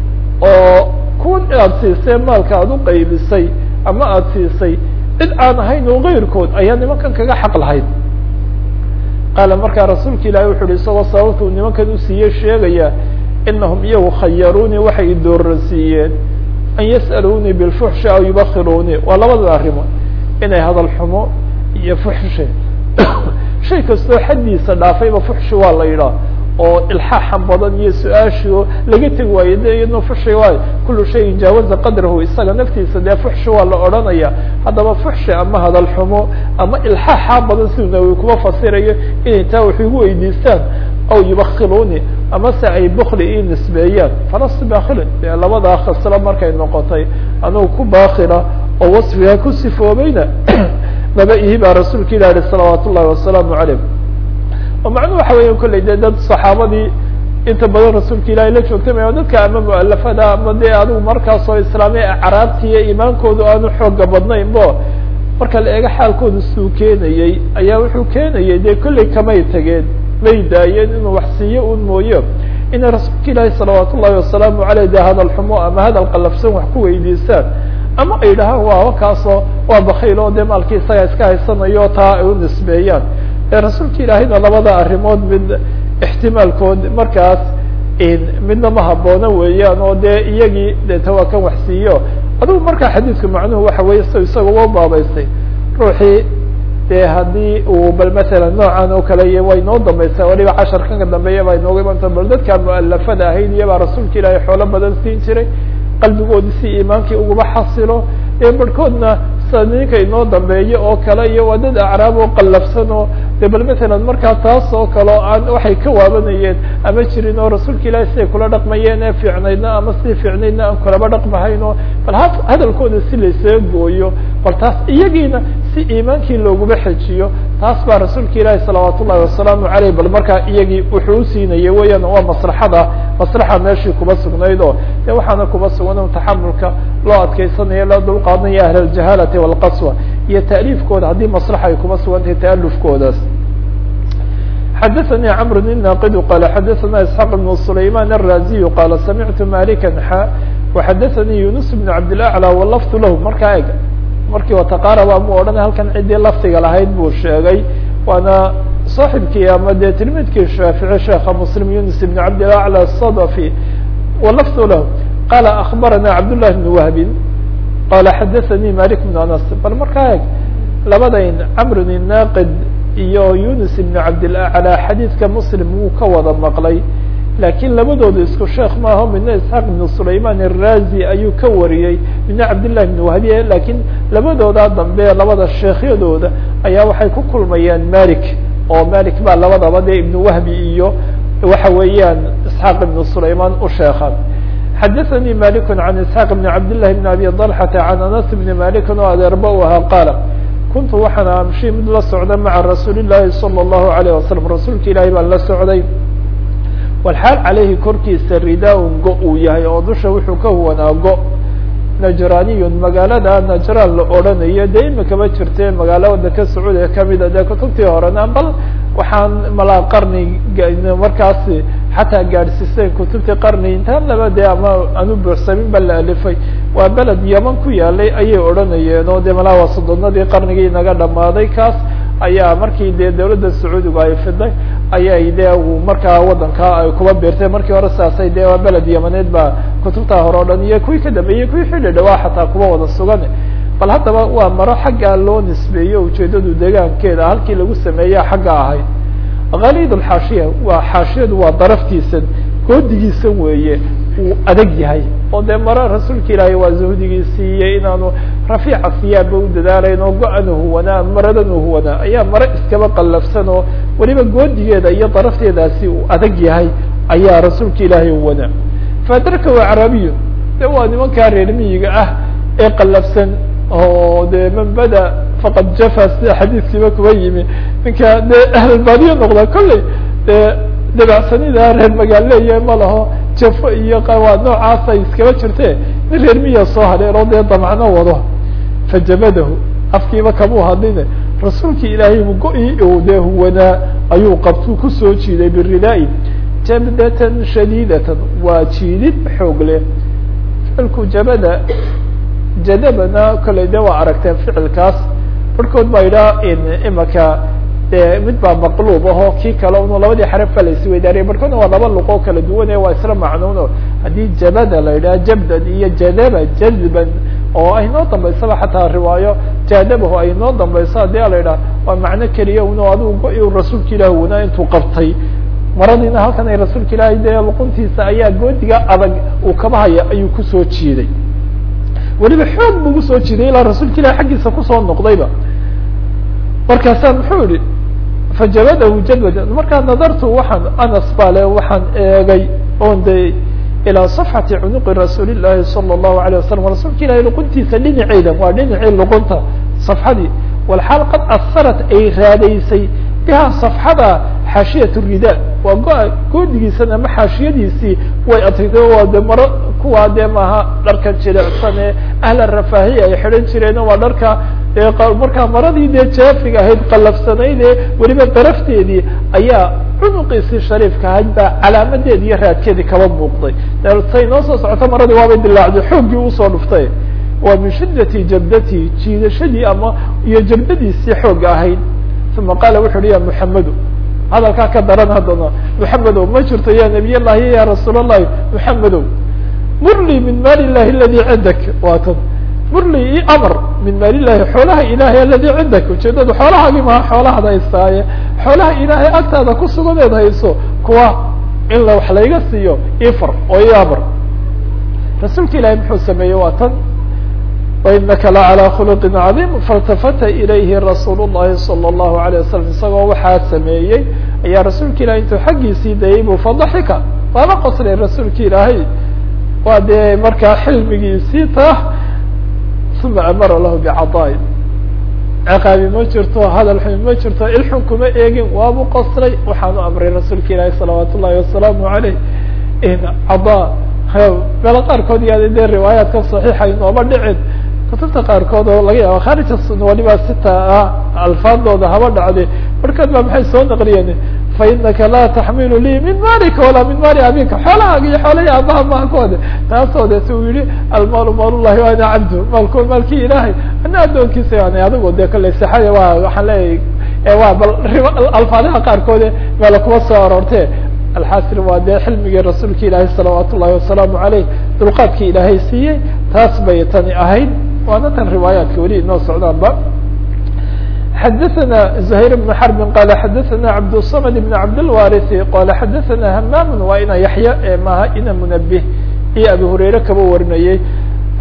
oo kuwan aada siisay maalka aada u qaybisay ama aada siisay cid aan ahayn oo kayrkood ayaa nimankan kaga xaq lahayd qaala markaa rasuulka ilaahi wuxu uhi isagoo sababta uu nimankan usiiyey sheegaya inahum iyagu khayaruunii waxay idooransiiyeen an yas'aluunii bilfuxshi aw yubakiruunii waa labada arrimood inay hadal xumo iyo fuxshi shay kastoo xaddiisa dhaafayba fuxshi waa la yidhaah oo ilxaaxan badan iyo su-aashi oo laga tegi waayo de iyadna fuxshi waayo kulu shayin jaawaza qadrahu isaga naftiisa dee fuxshi waa la odhanaya haddaba fuxshi ama hadal xumo ama ilxaaxa badan siduu nawowi kuma fasirayo inay taa wax igu weydiistaan aw yubakiluuni ama se ay bukli ii nisbeeyaan falastu bakilin dee labadaa khaslo markay noqotay anugu ku bakila oo wasfigaa ku sifoobayna maba ihi baa rasuulka ilah yihi salawaat ullahi wasalaamu calayh oo macnuhu waxa weya kolley dee dad saxaabadii inta badan rasuulka ilaahay la joogtay ma dadka ama mualafada ama dee adigu markaasoo islaamiya acraabti iyo iimaankoodu aanu xooga badnayn bo marka la eego xaalkooda suu keenayey ayaa wuxuu keenayay dee kolley kamay tageen may daayeen inuu wax siiyo un mooyo inay rasuulka ilaahi salawaat ullahi wasalaamu aleyh dee hadal xumo ama hadal qalafsan wax ku weydiistaan ama ay dhahaan waa kaasoo waa bakiil oo dee maalkii isaga iska haysanayo taa ay u nisbeeyaan ee rasuulka ilaahayna labada arrimood mid ixtimaalkood markaas midna ma haboono weeyaan oo dee iyagii deeta waa kan wax siiyo adigu markaa xadiidka macnuhu waxa weeye s isaga wa baabaystay ruuxii dee haddii uu bal masalan noocan oo kale iyo way noo dambaysaa waliba casharkan ka dambeeya baa inooga imanta bal dadkaa mualafada ahayd iyabaa rasuulka ilaahay xoolo badan siin jiray qalbigoodi si iimaankii ugaba xasilo ee barhkoodna sida ninka inoo dambeeyo oo kale iyo waa dad acraab oo qallafsan oo de bal matalan markaa taas oo kale o aan waxay ka waabanayeen ama jirin oo rasuulka ilaahi siday kula dhaqmayeen ee fiicnaydna ama sidii fiicnaydna aan kulaba dhaqmahayn oo bal ha hadalkooda si laysaga gooyo bal taas iyagiina si iimaankii looguma xejiyo taas baa rasuulka ilaahi salawaat ullahi wasalaamu aleyh bal markaa iyagii wuxuu usiinayay weeyaan waa maslaxada maslaxa meeshii kuba sugnayd oo de waxaana kuba sugan taxamulka loo adkeysanayo loo dulqaadanaya ahl aljahalati walqaswa iyo taaliifkooda haddii maslaxa ay kuba sugan tahay taalufkoodaas xadaثnي cمr الناqd qال xadaثna isحاq بن سlayman الرaziي qال samictu malika xa وxadaثnii yunus بن cabdالأعlى wlft lah markaa eg markii wataqaaraba mu odhan halkan ciddii lafdiga lahayd buu sheegay waana صaaxibkii ama dee tilmidkii shaafiعي sheeka mslim yunus بن cabdالأعlى الصdفي wlft lah qala أخbarana cabdاللah بن wهbi qala xadaثnii malik بن anas bal markaa eg labadayn cmr الناqd iyo yunus ibn cabdilaclى xadiidka muslim wuu ka wada maqlay laakiin labadooda isku sheekh maaho midna isxaaq ibn sulayman الrazi ayuu ka wariyey midna cabdillahi ibn wahbiye lakiin labadooda dambe labada sheekhyadooda ayaa waxay ku kulmayaan malik oo malik baa labadaba dee ibn wahbi iyo waxa weeyaan isxaaq ibn sulayman u sheekha xadaثnي malik عan isحاq بn cabd لlahi بn abi طلxata عan anas bn malik oo adeerba u ahaa qaala kuntu waxaan amshi mid la socda maca rasuuli الlahi salى الlahu عalيه wasalam rasuulka ilaahi baan la socday walxaal calayhi korkiisa ridaa-un go uu yahay oo dusha wuxuu ka huwanaa go najraniyun magaalada najraan la odhanayo dee imikama jirte magaalo wadanka sacuud ee kamida dee kutubtii horena bal waxaan malaa qarni markaasi xataa gaadhsiiseen kutubtii qarni intaan laba dee ama aanu buuxsamin ba la alifay waa beled yaman ku yaalay ayay odhanayeen oo dee malaa waa soddonadii qarnigii naga dhamaaday kaas ayaa markii dee dawladda sacuudigu ay fiday ayay dee markaa wadankaa ay kuba beertay markii hore saasay dee waa beled yamaneed baa kutubtaa hore o dhan iyo kuwii ka dambeeyey kuwii xilli dhawaa xataa kuba wada sugan bal haddaba waa maro xaggaa loo nisbeeyo ujeedadu deegaankeeda halkii lagu sameeya xagga ahayd kalid alxaashiya waa xaashiyadu waa daraftiisan goodigiisa weeye uu adag yahay oo dee maro rasuulka ilaahay waa zuhdigiisii iyo inaanu rafiica siyaaba u dadaalayn oo go-an huwanaa maradan huwanaa ayaa maro iskaba qallafsan oo weliba goodigeeda iyo darafteedaasi uu adag yahay ayaa rasuulka ilaahay huwanaa faadarka waa carabiyu de waa nimankaa reer miyiga ah ee qallafsan oo de man bada faqad jafa sida xadiiskiiba kuba yimi ninka dee ahlbaadiyo noqda kolley dee dabacsanida reer magaaleeya ma laho jafo iyo waa noocaasay iskaba jirte nin reer miya soo hadheen oo dee damcno wado fajabadahu afkiiba kamuu hadline rasuulkii ilaahay go-i u dee huwanaa ayuu qabtuu kusoo jiiday biridaa-i jabdatan shadiidatan waa jiidid xoog leh ficilku jabada jadabana kolley de waa aragteen ficilkaas barhkood baa yidhaha imaka de mid baa maqluub aho kii kale un labadii xaraf ba la isweydaariya barhkoodna waa laba luqoo kala duwane waa isla macnuuno haddii jabada la yidhaha jabdan iyo jadaba jadban oo ay noo dambaysaba xataa riwaayo jadabahu ay noo dambayso haddii a la yidhaha waa macno keliya un adigu go- rasuulka ilaah wanaa intuu qabtay maradiina halkan ay rasuulka ilaahay dee luquntiisa ayaa goodiga adag uu kaba haya ayuu kusoo jiiday weliba xoog bu kusoo jiiday ilaa rasuulka ilahi xaggiisa kusoo noqdayba markaasaa muxuu yihi fajabadahu jadwada markaa nadartu waxaan anas baa le waxaan eegay oon de ilaa safxati cunuqi rasuuli llahi sala allahu alayh wasalam rasuulka ilahi luquntiisa dhinaceeda waa dhinacii luqunta safxadii walxaal qad asarat ay raadaysay biha safxada xaashiyat rida waa go- goodigiisana ama xaashiyadiisii way adtaytay waa de maro kuwaa dee maaha dharka jilecsan ee ahla rafaahiya ay xidhan jireen waa dharka markaa maradii dee jaafiga ahayd qallafsanayd ee weliba darafteedii ayaa cunuqiisii shariifka ahayd baa calaamadeedi iyo raadkeedii kaba muuqday say noo soo socoto maradii waabay dilaacday xooggii usoo dhuftay waa min shiddati jabdati jiidashadii ama iyo jabdadiisii xoogga ahayd uma qaala wuxu uhi ya muxamedu hadalkaa ka daran haddana muxamedow ma jirto ya nabiy llahi ya rasuul allahi muxamedow murlii min maali llahi aladi cindak waa tan murlii i amar min maali llahi xoolaha ilahay aladi cindak ujeedadu xoolahaagi maha xoolahaad haystaaye xoolaha ilaahay agtaada ku suganeed hayso kuwa in la wax layga siiyo ifar oo i amar rasuulka ilahay muxuu sameeyey waa tan wainaka la calى khuluqi cadiim faاltafata ilayhi rasuul الlahi salى الlahu عalيه wasalam isagoo waxaa sameeyey ayaa rasuulka ilahay intuu xaggiisii dayay bu fadaxika waaba qoslay rasuulka ilaahay waa dee markaa xilmigiisii ta uma amara lahu bicadaain ciqaabi ma jirto hadal xumi ma jirto ilxun kuma eegin waabu qoslay waxaanu amray rasuulka ilaahi salawaat ullahi wasalaamu aleyh cadaa meelo qaarkood yaada dee riwaayaadka saxiixa inooma dhicin kutubta qaarkood oo laga yaaba khaarija sunna waliba sita ah alfaadooda haba dhacde markood ba maxay soo naqliyeen fa inaka laa taxmilu lii min malika walaa min maali abika xoolahaaga iyo xoolahi aabaha maha kuwade taasoo de si uu yihi almaalu maalullahi wa ana cabdu maalku maalkii ilaahay ana addoonkiisa yani adigo de kale sixada waa waxaan leeyahay waa bal alfaadaha qaarkoode meela kuwa soo aroorte alxasil waa dee xilmigii rasuulka ilaahay salawaat ullahi wasalaamu aleyh dulqaadkii ilaahay siiyey taas bay tani ahayd waana tan riwaayaadka weli inoo socdaanba xadaثna زhayr بن xرb qal xadaثna cabdالصmd بn cabdالwariثi qala xadaثna hmam waa ina yaxya ee maaha ina munabih iyo abi hurayre kaba warinayey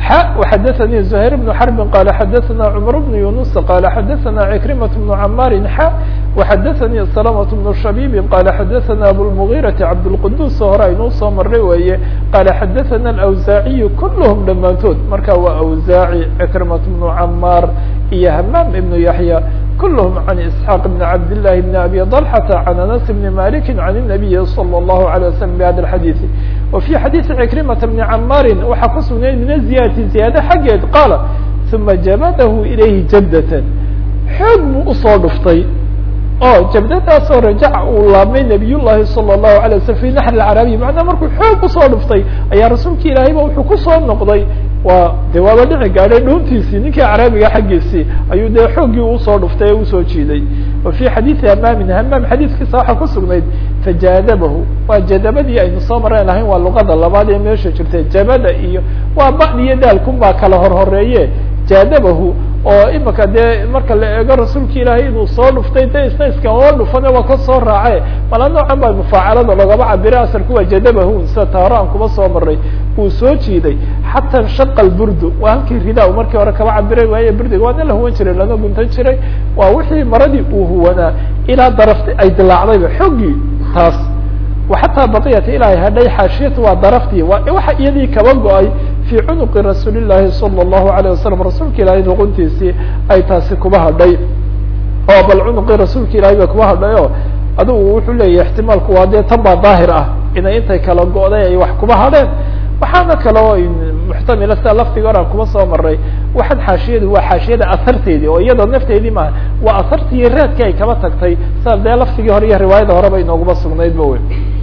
xa وxadaثnي زhayr بن xرب qال xadaثna cمر بن يuنس qال xadaثna عكرمة بن cmاr xa وxadaثnي سلمة بن شhبيب qال xadaثna أبوالمغيرة cabdالqدوس hore aynuu soo maray weeye qال xadaثna الأwزاaعي كلهم dhamaantood marka waa أwزاaعي عكرمة بن cmاr iyo hmام بن يحيى كلهم عن إسحاq بن عبد الله بن أبي طلحة عن أنس بن مالك عن النبي صلى الله عليه وسلم بhda الحديث وفي xadيث عكرمة بن cmاr waxaa ku sugnayd min الزiyادة زiyaadة xaggeed qاala ثuma jabdh إليhi jabdة xoog buu usoo dhuftay oo jabdadaasoo rajaca uu laabmay nabiy llahi salى الlahu عalيه waslm fi naxr اcarabiy macnaa markuu xoog usoo dhuftay ayaa rasuulka ilaahayba wuxuu kusoo noqday waa de waaba dhici gaadhay dhuuntiisii ninkii acraabiga xaggiisii ayuu dee xooggii usoo dhuftay ee usoo jiiday wa fi xadiidi hamaamin hamaam xadiiskiisa waxaa ku sugnayd fajaadabahu waa jadabadii aynu soo marayn lahayn waa luqada labaad ee meesha jirtay jabada iyo waa bad iyo daalkun baa kala horhoreeye jaadabahu oo imika dee marka la eego rasuulka ilaahay inuu soo dhuftay de isna iskama dhufane waa ka soo raace mala noocan baa mufaacalada logaba cabira asalku waa jadabahu sida taaro aan kuma soo maray uu soo jiiday xata nshaqa lburdu waa halkii ridaa u markii hore kaba cabiray waaye burdiga waa nin la huwan jiray lana guntan jiray waa wixii maradii uu huwanaa ilaa darafti ay dilaacdayba xoggii taas xataa baqiyat ilaa hadhay xaashiyatu waa daraftii waa waxa iyadii kaba go-ay fii cunuqi rasuuli llahi salى الlahu عalيه wasalam rasuulka ilaahay luquntiisii ay taasi kuba hadhay oo bal cunuqii rasuulka ilahay ba kuba hadhay o adigu wuxuu leeyahy ixtimaalku waa dee tan baa daahir ah inay intay kala go-day ay wax kuba hadheen waxaana kaloo muxtamila sida laftiga hor aan kuma soo maray waxaan xaashiyadu waa xaashiyada asarteedii oo iyadoo nafteedii maaha waa asartii iyo raadkii ay kaba tagtay sida dee laftigii hore iyo riwaayada horeba inooguma sugnayd ba wey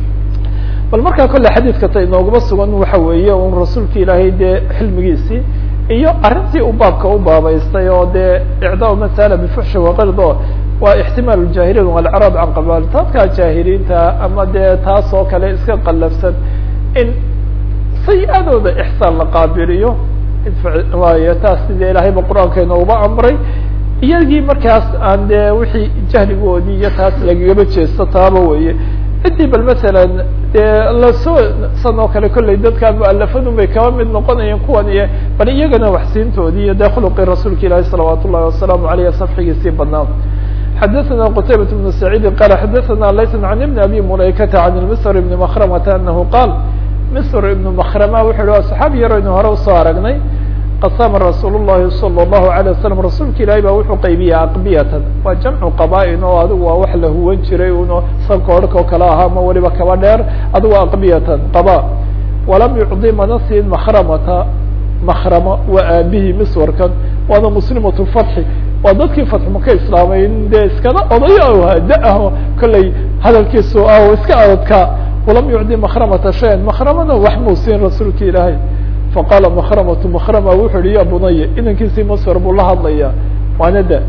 bal markaa kolle xadiidka ta inooguma sugan waxa weeye un rasuulka ilaahay dee xilmigiisii iyo arrintii u baabka u baabaystay oo dee icdaa masala bifuxshi waqird oo waa ixtimaal jaahiliin walcraab can qabail dadka jaahiliinta ama dee taas oo kale iska qallafsan in sayi-adooda ixsaan la qaabiliyo waayo taas sidee ilaahayba qur-aanka inooba amray iyagii markaas aan dee wixii jahligoodii iyo taas lagagaba jeesto taaba weye ciddii bal masalan dee lasoo san oo kale kolley dadka mualafadun bay kaba mid noqonayeen kuwan iyo bal iyagana waxsiintoodii iyo dee khuluqii rasuulka ilaahi salawaat ullahi wasalaamu aleyh safxigiisii badnaa xadaثna qtaybaة بن سacيidi qala xadaثna layث عan iبn abi mulaykata عan msr ibn mkrmata anahu qaal msr ibn mkrma wuxu hi صaxaabi yar aynu hore usoo aragnay qasama rasuul الlahi salى الlahu عalيه waslm rasuulka ilahi ba wuxuu qaybiyey aqbiyatan waa jamcu qabaa-in oo adigu waa wax la huwan jiray uno sanka orhka oo kale ahaa ma waliba kaba dheer adigu aqbiyatan qaba walam yucdi mana siin makramata makrama waa aabihii miswarkan waana muslimat fatxi waa dadkii fatxu ka islaamay dee iskana odayo hada-aho kollay hadalkiisu ah iska adadka walam yucdi makramata shayan makramana wax muu siin rasuulka ilaahay faqaala makramatu makrama wuxuu yihi ya bunaya inankiisii masr buu la hadlaya waana da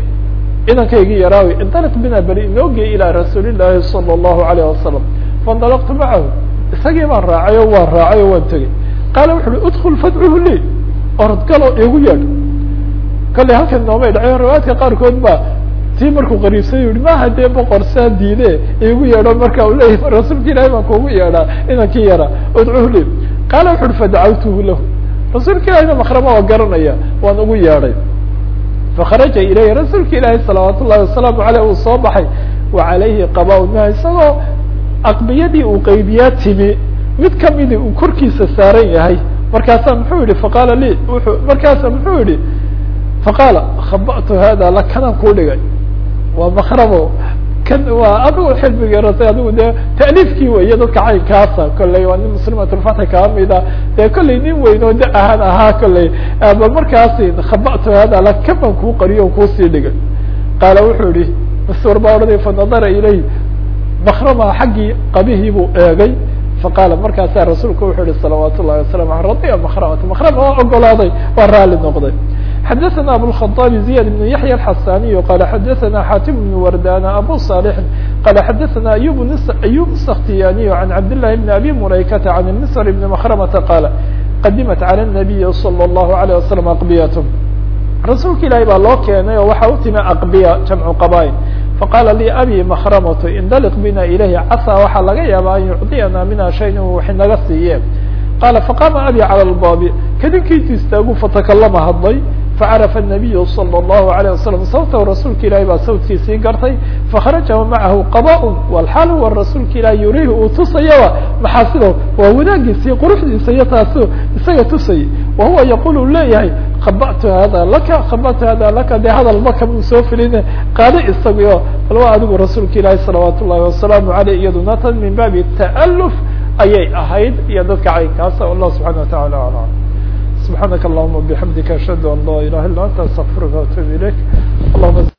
inankaygii yaraawi indalq bina beri inoogeey ilaa rasuuli llaahi salى الlahu alayh wasalam faindalaqtu macahu isagii baan raacay o waan raacay o waan tegey qaala wuxu uhi udkul fadcuhu li orodgalo igu yeedh kallay halkan noomay dhacayo riwaayadka qaarkood ba tii markuu qariibsay yihi maha dee boqor saa diide igu yeedho marka u leeyahy rasuulka ilahi baan kuugu yeedhaa inankii yaraa udcuhu li qaala wuxu uhi fadacawtuhu lahu rasuulka ilahina makrama waa garanaya waan ugu yeedhay fakharaja ilayhi rasuulka ilaahi salawaat ullahi wasalaamu aleyh uu soo baxay wa calayhi qaba maha isagoo aqbiyadii uu qaybiyaa timi mid kamidi uu korkiisa saaran yahay markaasaa muxuu yihi faqaala li wuxuu markaasa muxuu yihi faqaala khaba'tu hada la kanaan kuu dhigay waa makramo kan waa adigu xilmigii rasay adigu dee ta'liifkii weeye dadka caynkaasa kolley waa nin muslimatulfatxi kaa mida dee kolley nin weyn oo da ahaan ahaa kolley ba markaasi khaba'tu hada la kaban kuu qariyo o kuusii dhigay qaala wuxuu yihi masur baa odhanay fanadara ilayh makrama xaggii qabihii buu eegay faqaala markaasaa rasuulku wuxuu yihi salawaat ullahi wasalam a radiya makramata makrama waa ogolaaday waa raali noqday xadaثna abوالخطاaب زiyاد بن yaحyى الxasaniي qala xadaثna xatim بن wardana abu صالح qala xadaثna ayub ayub الskhtiyaniي عan cabd للhi بn abi mulaykata عan msr بn mkrmata qala qadimat عalى النabiyi slى الlahu عalيه waslم aqbiyat rasuulka ilahi baa loo keenay oo waxa u timi aqbiya jamcu qabail faqala lii abi makramaة indaliq bina ilayhi casaa waxaa laga yaaba an yucطiyana mina shay inuu wax inaga siiye qala faqama abi calى اlbaabi kadinkiitu istaagu fatakalama hadlay facarafa الnabiyu salى الlahu عalيه wasalam sawtahu rasuulka ilahi baa sawtkiisii gartay fakharaja macahu qadاء wlxaal huwa rasuulka ilahi yurihi uu tusayaba maxaasido waa wanaagiisii quruxdiisa iyo taasu isaga tusayay wahuwa yaqul leeyahay kabatu hada laka kabatu hada laka de hadal maka buu soo filin qaado isagio alwa adigu rasuulka ilaahi salawaat ullahi wasalaamu aleyh iyaduna tan min baabi ta'aluf ayay ahayd iyo dadka caynkaasa allah subxana watacala alam subxaanaka allahuma bixamdika ashhadu an laa ilaha illa anta astaqfiruka waatubu ilayk allahuma